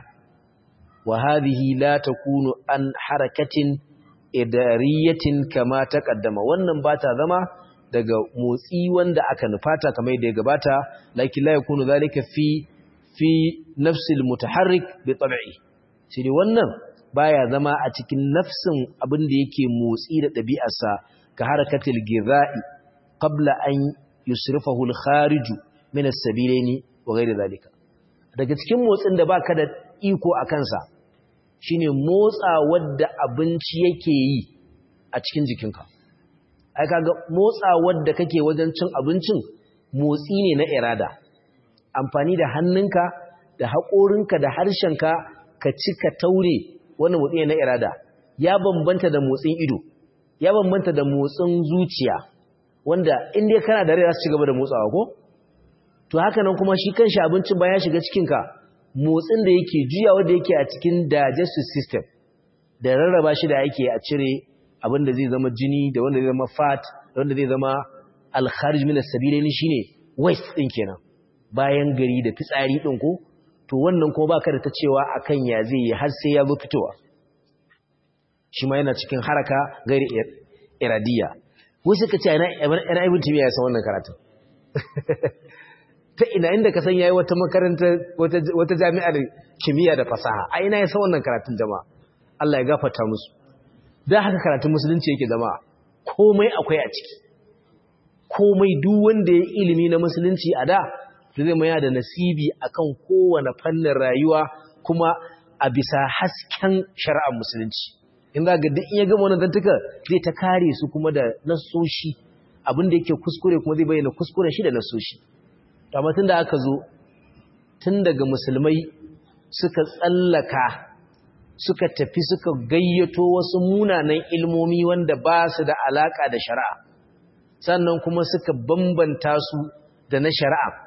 wa hadhihi la takunu an harakatin idariyatin kama taqaddama wannan ba ta zama daga motsi wanda aka nufata kamar yadda ya gabata lakin la yakunu zalika fi fi nafsil mutaharrik bi tab'i shi ne wannan baya zama a cikin nafsin abin da yake motsi da ɗabi'arsa ka harakatil gizai qabla an yusrifahu al-kharij min as-sabilaini wa ghayr zalika daga cikin motsin da baka da iko a kansa shine motsa wadda abinci yake yi a cikin jikinka ai kaga motsa wadda kake wajen cin abincin motsi ne na irada amfani da hannunka da haƙorinka da harshenka ka ci ka taure wannan motsi ne na irada ya bambanta da motsin ido ya bambanta da motsin zuciya wanda in dai kana da rai za su ci gaba da motsawa ko to haka nan kuma shi kanshi abincin bayan shiga cikinka motsin da yake juyawa da yake a cikin digestive system da rarraba shi da yake a cire abin da zai zama jini da wanda zai zama fat da wanda zai zama alkharij min as-sabilaini shine waste din kenan bayan gari da fitsari din ko to wannan kuma baka da ta cewa akan ya zai yi har sai ya zo fitowa shi ma yana cikin haraka gairi iradiya wasu ka ce ina ina ibn timiya ya san wannan karatun ta ina inda ka san yayi wata makaranta wata wata jami'ar kimiyya da fasaha a ina ya san wannan karatun jama'a Allah ya gafarta musu dan haka karatun musulunci yake jama'a komai akwai a ciki komai duk wanda ya ilimi na musulunci a da to zai maya da nasibi akan kowane fannin rayuwa kuma a bisa hasken shari'ar musulunci in za ga duk in ya gama wannan zantuka zai ta kare su kuma da nasoshi abin da yake kuskure kuma zai bayyana kuskuren shi da nasoshi amma tun da aka zo tun daga musulmai suka tsallaka suka tafi suka gayyato wasu munanan ilmomi wanda ba su da alaka da shari'a sannan kuma suka bambanta su da na shari'a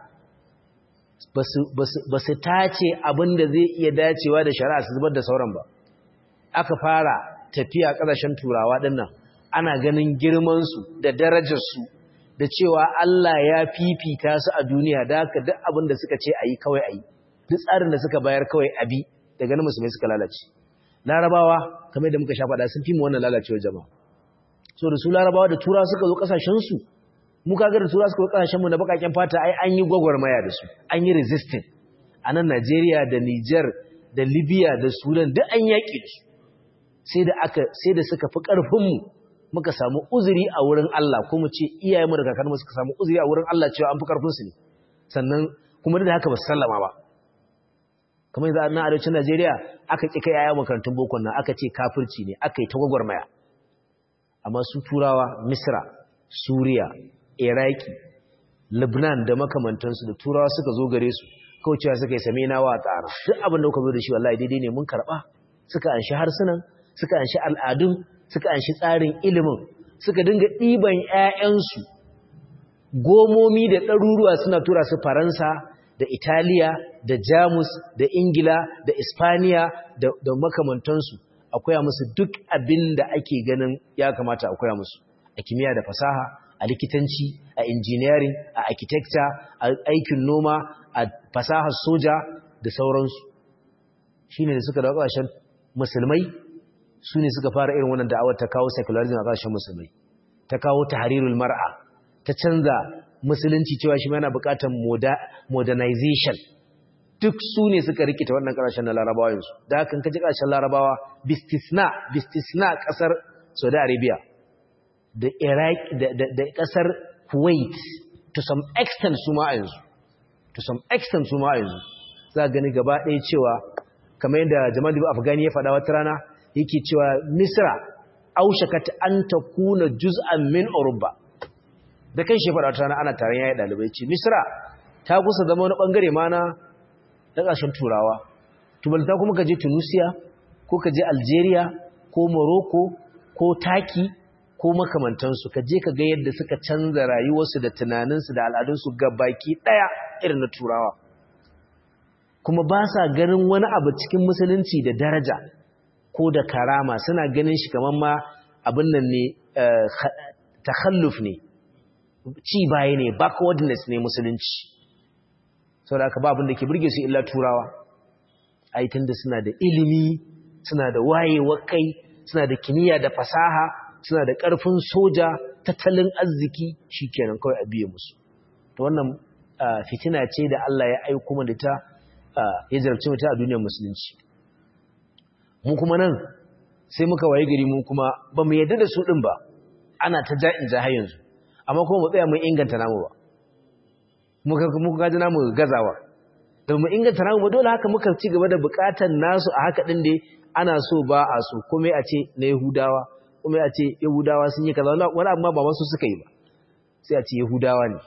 ba su tace abin da zai iya dacewa da shari'a su zubar da sauran ba aka fara tafiya ƙasashen turawa ɗinnan ana ganin girmansu da darajarsu da cewa Allah ya fifita su a duniya da haka duk abin da suka ce a yi kawai a yi duk tsarin da suka bayar kawai a bi daga nan musulmai suka lalace larabawa kamar da muka sha faɗa sun fi mu wannan lalacewar jama'a so da su larabawa da tura suka zo ƙasashensu mu kaga da tura suka zo ƙasashenmu na baƙaƙen fata ai an yi gwagwarmaya da su an yi resisting a nan Najeriya da Niger da Libya da Sudan duk an yaƙi su sai da aka sai da suka fi ƙarfinmu muka samu uzuri a wurin Allah ko mu ce iyayenmu da kakanmu suka samu uzuri a wurin Allah cewa an fi ƙarfinsu ne sannan kuma da haka ba su sallama ba kamar yanzu na arewacin Najeriya aka ƙi kai yaya makarantun boko nan aka ce kafirci ne aka yi ta gwagwarmaya amma su turawa misra suriya iraki lebanon da makamantansu da turawa suka zo gare su kawai cewa suka yi same na wa tsara duk abin da kuka zo da shi wallahi daidai ne mun karɓa suka anshi harsunan suka anshi al'adun suka anshi tsarin ilimin suka dinga ɗiban 'ya'yansu gomomi da ɗaruruwa suna tura su faransa da italiya da jamus da ingila da ispaniya da makamantansu akwai musu duk abin da ake ganin ya kamata akwai musu a kimiyya da fasaha a likitanci a engineering a architecture a aikin noma a fasahar soja da sauransu shi ne da suka da ƙasashen musulmai su ne suka fara irin wannan da'awar ta kawo secularism a ƙasashen musulmai ta kawo tahrirul mar'a ta canza musulunci cewa shi yana buƙatar modernization duk su ne suka rikita wannan ƙasashen na larabawa yanzu da haka kaji ƙasashen larabawa bistisna bistisna ƙasar saudi arabia da iraq da ƙasar kuwait to some extent su ma yanzu to some extent su ma yanzu za gani gaba ɗaya cewa kamar yadda jamal ibu afghani ya faɗa wata rana yake cewa misra aushakat an ta kuna juz'an min urba da kan shi faɗa wata rana ana taron yayi ɗalibai ce misra ta kusa zama wani ɓangare ma na ƙasashen turawa tubalta kuma ka je tunisia ko ka je algeria ko morocco ko taki ko makamantansu ka je ka ga yadda suka canza rayuwarsu da tunaninsu da al'adunsu ga baki ɗaya irin na turawa kuma ba sa ganin wani abu cikin musulunci da daraja ko da karama suna ganin shi kamar ma abin nan ne takhalluf ne ci baya ne backwardness ne musulunci sau da aka ba abin da ke burge su illa turawa aitin da suna da ilimi suna da wayewar kai suna da kimiyya da fasaha suna da ƙarfin soja tattalin arziki shi kenan kawai a biye musu ta wannan fitina ce da Allah ya aiko mu da ta ya zarce mu ta a duniyar musulunci mu kuma nan sai muka waye gari mu kuma ba mu yadda da su din ba ana ta ja'in ja har yanzu amma kuma mu tsaya mun inganta namu ba muka muka gaji namu gazawa da mu inganta namu ba dole haka muka ci gaba da bukatar nasu a haka din dai ana so ba a so kuma a ce na Yahudawa kuma a ce Yahudawa sun yi kaza wani amma ba wasu suka yi ba sai a ce Yahudawa ne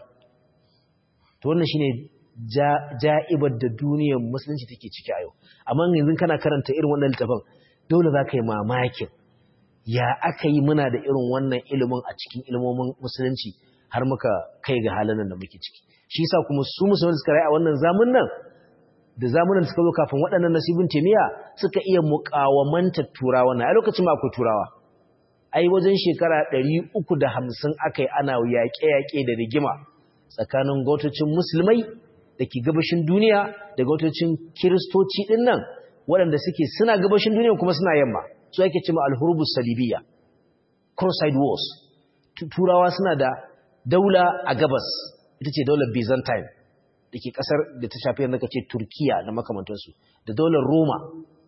to wannan shine ja'ibar da duniyar musulunci take ciki a yau amma yanzu kana karanta irin wannan littafin dole za ka yi mamakin ya aka yi muna da irin wannan ilimin a cikin ilimomin musulunci har muka kai ga halin da muke ciki shi yasa kuma su musulmi suka rayu a wannan zamanin nan da zamanin suka zo kafin waɗannan nasibin temiya suka iya muƙawamanta turawa na a lokacin ma akwai turawa ai wajen shekara 350 aka yi ana yaƙe-yaƙe da rigima tsakanin gautocin musulmai da ke gabashin duniya da gautocin kiristoci ɗin nan waɗanda suke suna gabashin duniya kuma suna yamma su ake cima alhurubus salibiyya cross-side wars turawa suna da daula a gabas ita ce daular byzantine da ke ƙasar da ta shafi yadda ka ce turkiya da makamantansu da daular roma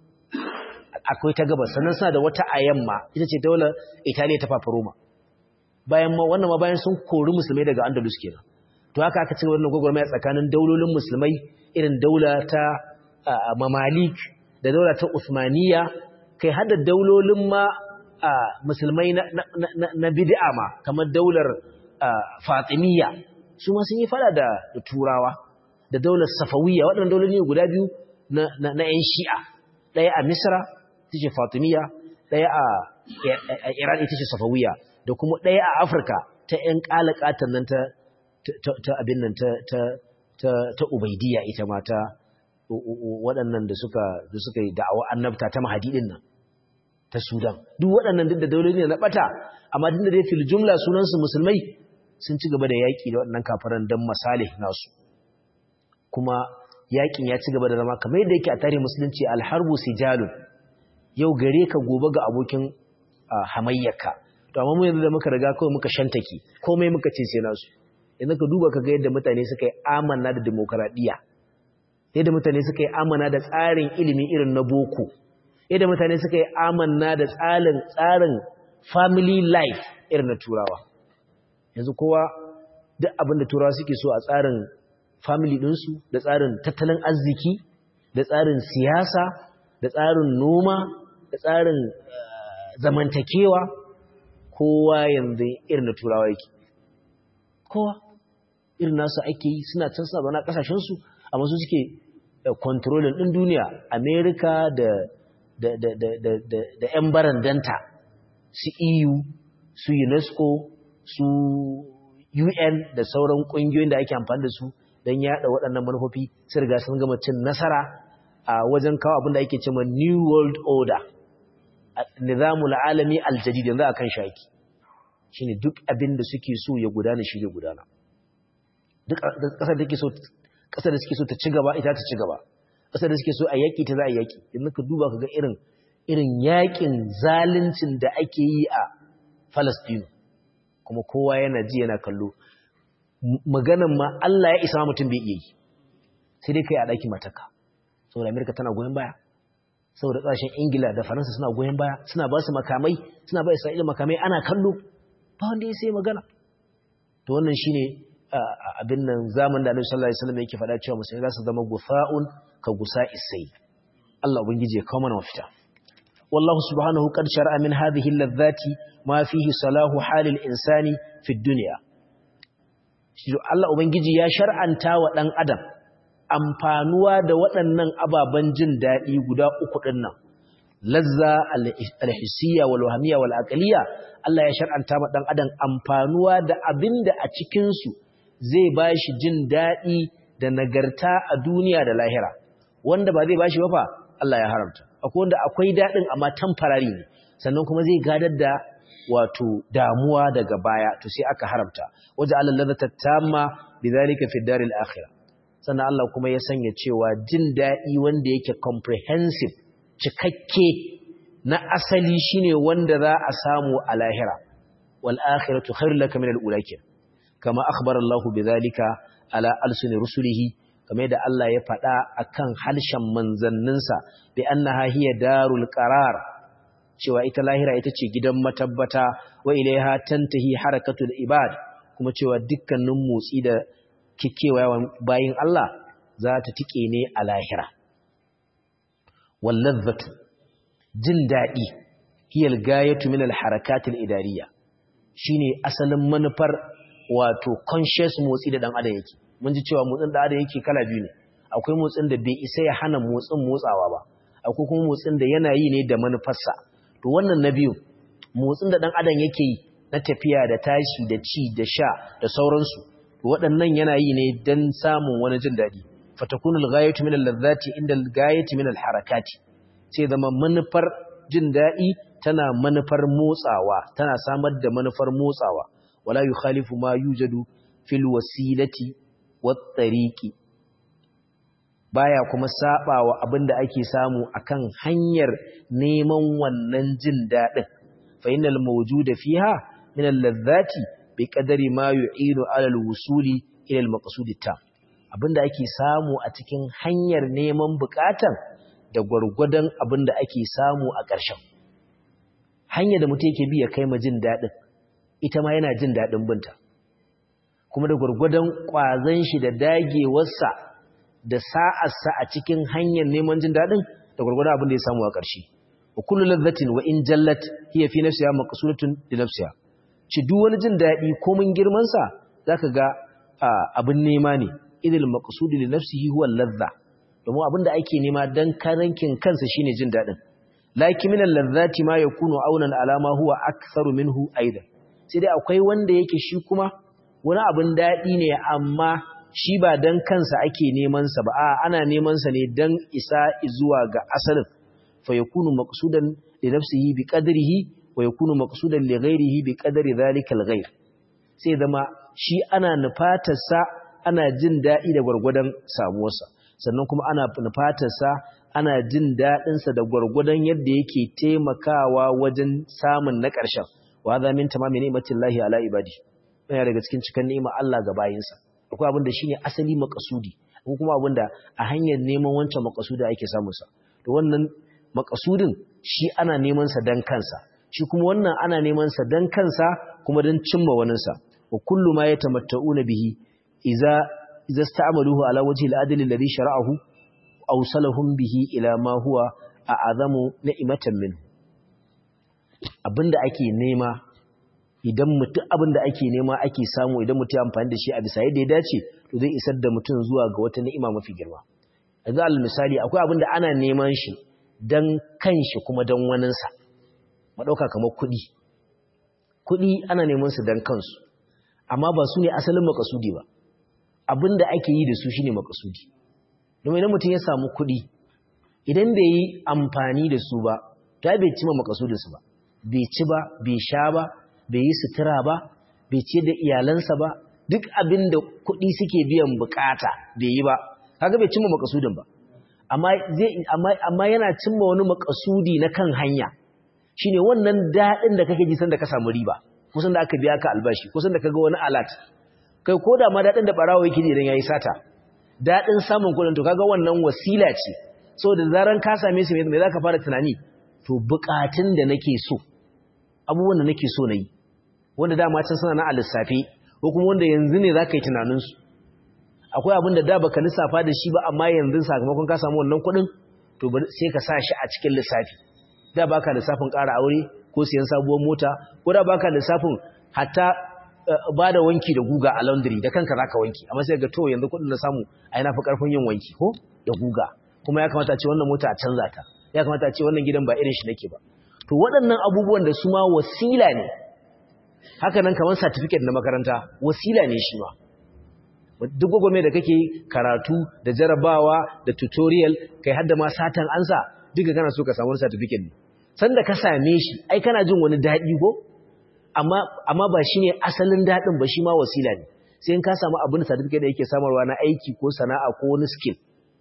akwai ta gabas sannan suna da wata a yamma ita ce daular italiya ta fafa roma bayan ma wannan ma bayan sun kori musulmai daga andalus kenan to haka aka cigaba wannan gwagwarmaya tsakanin daulolin musulmai irin daula ta mamalik da daula ta usmaniya kai hada daulolin ma musulmai na bid'a ma kamar daular fatimiyya su ma sun yi fada da turawa da daular safawiya waɗannan dauloli guda biyu na 'yan shi'a ɗaya a misra ita ce fatimiyya ɗaya a iran ita ce safawiya da kuma ɗaya a afirka ta 'yan ƙalaƙatan nan ta ta abin nan ta ubaidiyya ita ma ta waɗannan da suka da suka yi da'awa annabta ta mahadidin nan ta sudan duk waɗannan duk da dauloli ne na ɓata amma duk da dai fil jumla sunansu musulmai sun ci gaba da yaƙi da waɗannan kafaran don masalih nasu kuma yaƙin ya ci gaba da zama kamar yadda yake a tarihin musulunci alharbu sijalun yau gare ka gobe ga abokin hamayyarka to amma mu yanzu da muka riga kawai muka shantake komai muka ce sai nasu yanzu ka duba ka ga yadda mutane suka yi amana da demokaradiyya yadda mutane suka yi amana da tsarin ilimi irin na boko yadda mutane suka yi amana da tsarin tsarin family life irin na turawa yanzu kowa duk abin da turawa suke so a tsarin family ɗinsu da tsarin tattalin arziki da tsarin siyasa da tsarin noma da tsarin zamantakewa kowa yanzu irin na turawa yake kowa irin nasu ake yi suna can suna zaune a kasashensu amma su suke kontrolin ɗin duniya amerika da da da da da da da yan barandanta su eu su unesco su un da sauran ƙungiyoyin da ake amfani da su don yaɗa waɗannan manufofi sai riga sun gama cin nasara a wajen kawo abin da ake cewa new world order nizamul alami aljadid yanzu akan shaki shine duk abin da suke so ya gudana shi zai gudana duk kasar da take so kasar da suke so ta ci gaba ita ta ci gaba kasar da suke so a yaki ta za a yaki yanzu ka duba ka ga irin irin yakin zaluncin da ake yi a Palestine kuma kowa yana ji yana kallo maganan ma Allah ya isa mutum bai iya yi sai dai kai a daki mataka saboda Amerika tana goyon baya saboda ƙasashen ingila da faransa suna goyon baya suna ba su makamai suna ba isra'ila makamai ana kallo ba wanda ya sai magana to wannan shine abin nan zaman da annabi sallallahu alaihi wasallam yake faɗa cewa musulmai za su zama gufa'un ka gusa isai Allah ubangiji ya kawo mana mafita wallahu subhanahu qad shar'a min hadhihi alladhati ma fihi salahu halil insani fi dunya Allah ubangiji ya shar'anta wa dan adam amfanuwa da waɗannan ababen jin daɗi guda uku ɗin nan lazza alhissiyya wal wahamiyya wal aqliyya Allah ya shar'anta ma dan adam amfanuwa da abinda a cikin su zai bashi jin daɗi da nagarta a duniya da lahira wanda ba zai bashi ba fa Allah ya haramta akwai wanda akwai daɗin amma temporary ne sannan kuma zai gadar da wato damuwa daga baya to sai aka haramta waje Allah ladata tamma bidhalika fi daril akhirah sannan Allah kuma ya sanya cewa jin daɗi wanda yake comprehensive cikakke na asali shine wanda za a samu a lahira wal akhiratu khairul laka min al ulakin kama akhbara Allah bidhalika ala alsuni rusulihi kamar da Allah ya faɗa akan halshen manzanninsa bi annaha hiya darul qarar cewa ita lahira ita ce gidan matabbata wa ilaiha tantahi harakatul ibad kuma cewa dukkanin motsi da kikewayawan bayin Allah za ta tike ne a lahira wallazatu jin daɗi hiyal gayatu min alharakatil idariya shine asalin manufar wato conscious motsi da dan adam yake mun ji cewa motsin da adam yake kala biyu ne akwai motsin da bai isa ya hana motsin motsawa ba akwai kuma motsin da yana yi ne da manufarsa to wannan na biyu motsin da dan adam yake yi na tafiya da tashi da ci da sha da sauransu waɗannan yana yi ne don samun wani jin daɗi fatakunul ghayatu min al-ladhati inda al-ghayati min al-harakati sai zama manufar jin daɗi tana manufar motsawa tana samar da manufar motsawa wala yukhalifu ma yujadu fil wasilati wat tariqi baya kuma sabawa abinda ake samu akan hanyar neman wannan jin daɗin fa innal mawjuda fiha min al-ladhati bi qadari ma yu'inu ala al-wusuli ila al-maqsud tam abinda ake samu a cikin hanyar neman bukatan da gwargwadon abinda ake samu a ƙarshen hanyar da mutum yake bi ya kai ma jin daɗin ita ma yana jin daɗin binta kuma da gwargwadon ƙwazon shi da dagewarsa da sa'arsa a cikin hanyar neman jin daɗin da gwargwadon abin da ya samu a ƙarshe wa kullu ladhatin wa in jallat hiya fi nafsiha maqsudatun li nafsiha ci duk wani jin daɗi ko mun girman sa zaka ga abin nema ne idil maqsud li nafsihi huwa ladha domin abin da ake nema dan karankin kansa shine jin daɗin lakin min al-ladhati ma yakunu aunan ala ma huwa aktharu minhu aidan sai dai akwai wanda yake shi kuma wani abin daɗi ne amma shi ba dan kansa ake neman sa ba a ana neman sa ne dan isa zuwa ga asalin fa yakunu maqsudan li nafsihi bi qadrihi wa yakunu maqsudan li ghayrihi bi qadri dhalika al-ghayr sai zama shi ana nufatar sa ana jin daɗi da gwargwadon samuwarsa sannan kuma ana nufatar sa ana jin daɗin sa da gwargwadon yadda yake taimakawa wajen samun na ƙarshen wa hadha min tamami ni'matillahi ala ibadi yana daga cikin cikan ni'ima Allah ga bayinsa akwai abin da shine asali makasudi ko kuma abin da a hanyar neman wancan makasudi ake samun sa to wannan makasudin shi ana neman sa dan kansa shi kuma wannan ana neman sa dan kansa kuma dan cimma wanin sa wa kullu ma yatamatta'una bihi idza idza sta'maluhu ala wajhi al-adl alladhi shara'ahu awsalahum bihi ila ma huwa a'azamu ni'matan minhu abinda ake nema idan mutum abin da ake nema ake samu idan mutum ya amfani da shi a bisa yadda ya dace to zai isar da mutum zuwa ga wata ni'ima mafi girma yanzu al misali akwai abin da ana neman shi dan kanshi kuma dan waninsa mu dauka kamar kuɗi kuɗi ana neman su dan kansu amma ba su ne asalin makasudi ba abin da ake yi da su shine makasudi domin idan mutum ya samu kuɗi idan bai yi amfani da su ba ta bai cima makasudinsu ba bai ci ba bai sha ba bai yi sutura ba bai ce da iyalansa ba duk abin da kuɗi suke biyan bukata bai yi ba kaga bai cimma makasudin ba amma zai amma amma yana cimma wani makasudi na kan hanya shine wannan dadin da kake ji sanda ka samu riba kusan da aka biya ka albashi kusan da kaga wani alat kai ko da ma dadin da barawo yake ji idan yayi sata dadin samun kuɗin to kaga wannan wasila ce saboda zaran ka same su me zaka fara tunani to bukatun da nake so abubuwan da nake so nayi wanda dama can suna na a lissafi ko kuma wanda yanzu ne za ka yi tunaninsu akwai abin da da baka lissafa da shi ba amma yanzu sakamakon ka samu wannan kuɗin to sai ka sa shi a cikin lissafi da baka lissafin ƙara aure ko siyan sabuwar mota ko da baka lissafin hatta ba da wanki da guga a laundry da kanka zaka wanki amma sai ga to yanzu kuɗin na samu ai na fi ƙarfin yin wanki ko da guga kuma ya kamata a ce wannan mota a canza ta ya kamata a ce wannan gidan ba irin shi nake ba to waɗannan abubuwan da su ma wasila ne haka nan kamar certificate na makaranta wasila ne shi ma duk gwagwame da kake karatu da jarabawa da tutorial kai hadda ma satan ansa duka kana so ka samu wani certificate ne sanda ka same shi ai kana jin wani daɗi ko amma amma ba shine asalin daɗin ba shi ma wasila ne sai in ka samu abin certificate da yake samarwa na aiki ko sana'a ko wani skill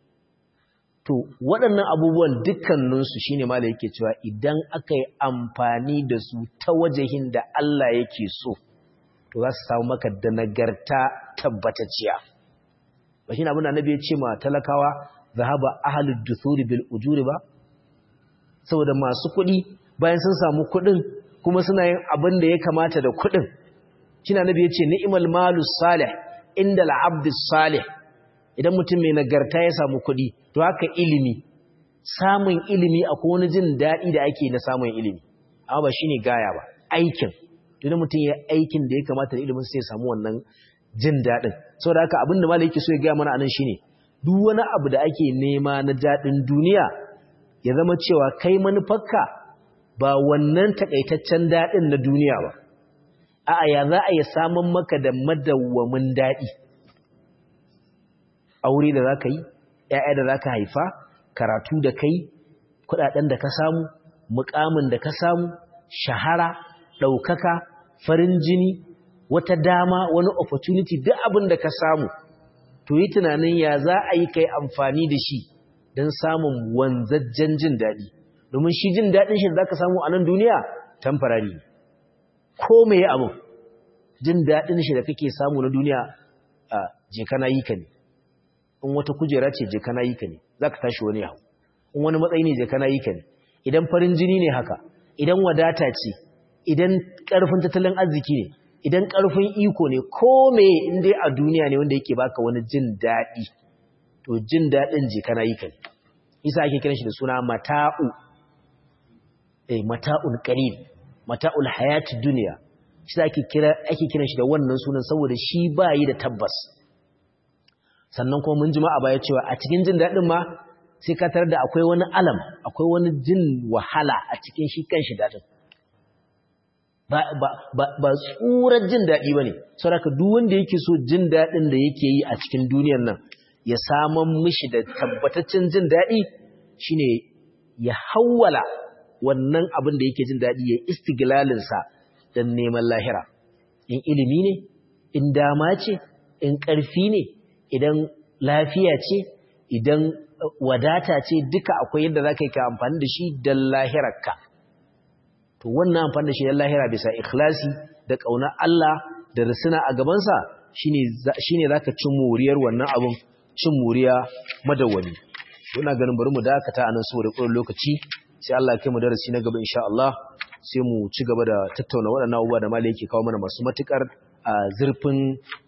to waɗannan abubuwan dukkaninsu shine ma da yake cewa idan aka yi amfani da su ta wajahin da Allah yake so to za su samu maka da nagarta tabbatacciya ba shi abin da annabi ya ce ma talakawa zahaba ahlud duthuri bil ujuri ba saboda masu kuɗi bayan sun samu kuɗin kuma suna yin abin da ya kamata da kuɗin shi annabi ya ce ni'mal malu salih inda al salih idan mutum mai nagarta ya samu kuɗi to haka ilimi samun ilimi akwai wani jin daɗi da ake na samun ilimi amma ba shine gaya ba aikin idan mutum ya aikin da ya kamata da ilimin sai ya samu wannan jin daɗin saboda haka abin da malai yake so ya gaya mana anan shine duk wani abu da ake nema na daɗin duniya ya zama cewa kai manufarka ba wannan takaitaccen daɗin na duniya ba a'a ya za a yi samun maka da madawwamin daɗi aure da za ka yi ‘ya'ya da za ka haifa karatu da kai kuɗaɗen da ka samu mukamin da ka samu shahara ɗaukaka farin jini wata dama wani opportunity duk abin da ka samu to yi tunanin ya za a yi kai amfani da shi don samun wanzajjen jin daɗi domin shi jin daɗin shi da za ka samu a nan duniya tamfarari ko mai abin jin daɗin shi da kake samu na duniya a je kana yi ka ne in wata kujera ce je kana yi ka ne za ka tashi wani hau in wani matsayi ne je kana yi ka ne idan farin jini ne haka idan wadata ce idan ƙarfin tattalin arziki ne idan ƙarfin iko ne ko me in dai a duniya ne wanda yake baka wani jin daɗi to jin daɗin je kana yi ka ne isa ake kiran shi da suna mata'u eh mata'ul qalil mata'ul hayati duniya shi ake kira ake kiran shi da wannan sunan saboda shi bayi da tabbas sannan kuma mun jima a baya cewa a cikin jin daɗin ma sai ka tarar da akwai wani alam akwai wani jin wahala a cikin shi kan shi daɗin ba ba ba ba tsurar jin daɗi ba ne saboda duk wanda yake so jin daɗin da yake yi a cikin duniyar nan ya saman mishi da tabbataccen jin daɗi shine ya hawwala wannan abin da yake jin daɗi ya istiglalinsa don neman lahira in ilimi ne in dama ce in ƙarfi ne idan lafiya ce idan wadata ce duka akwai yadda za ka yi ka amfani da shi don lahirarka to wannan amfani da shi don lahira bisa ikhlasi da ƙaunar Allah da risina a gabansa shi ne za ka cin moriyar wannan abin cin moriya madawwami ina ganin bari mu dakata a nan saboda ƙurin lokaci sai Allah ya kai mu darasi na gaba insha Allah sai mu ci gaba da tattauna waɗannan abubuwa da malai yake kawo mana masu matukar zurfin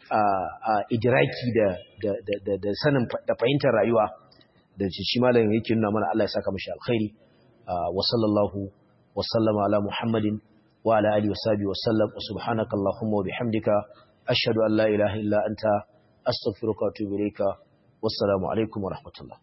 idiraki da da sanin da fahimtar rayuwa da shi malam yake nuna mana Allah ya saka mashi alkhairi wa sallallahu wa sallama ala muhammadin wa ala alihi washabihi wasallam subhanaka allahumma wa bihamdika ashhadu an la ilaha illa anta astaghfiruka wa atubu ilayka wassalamu alaikum wa rahmatullah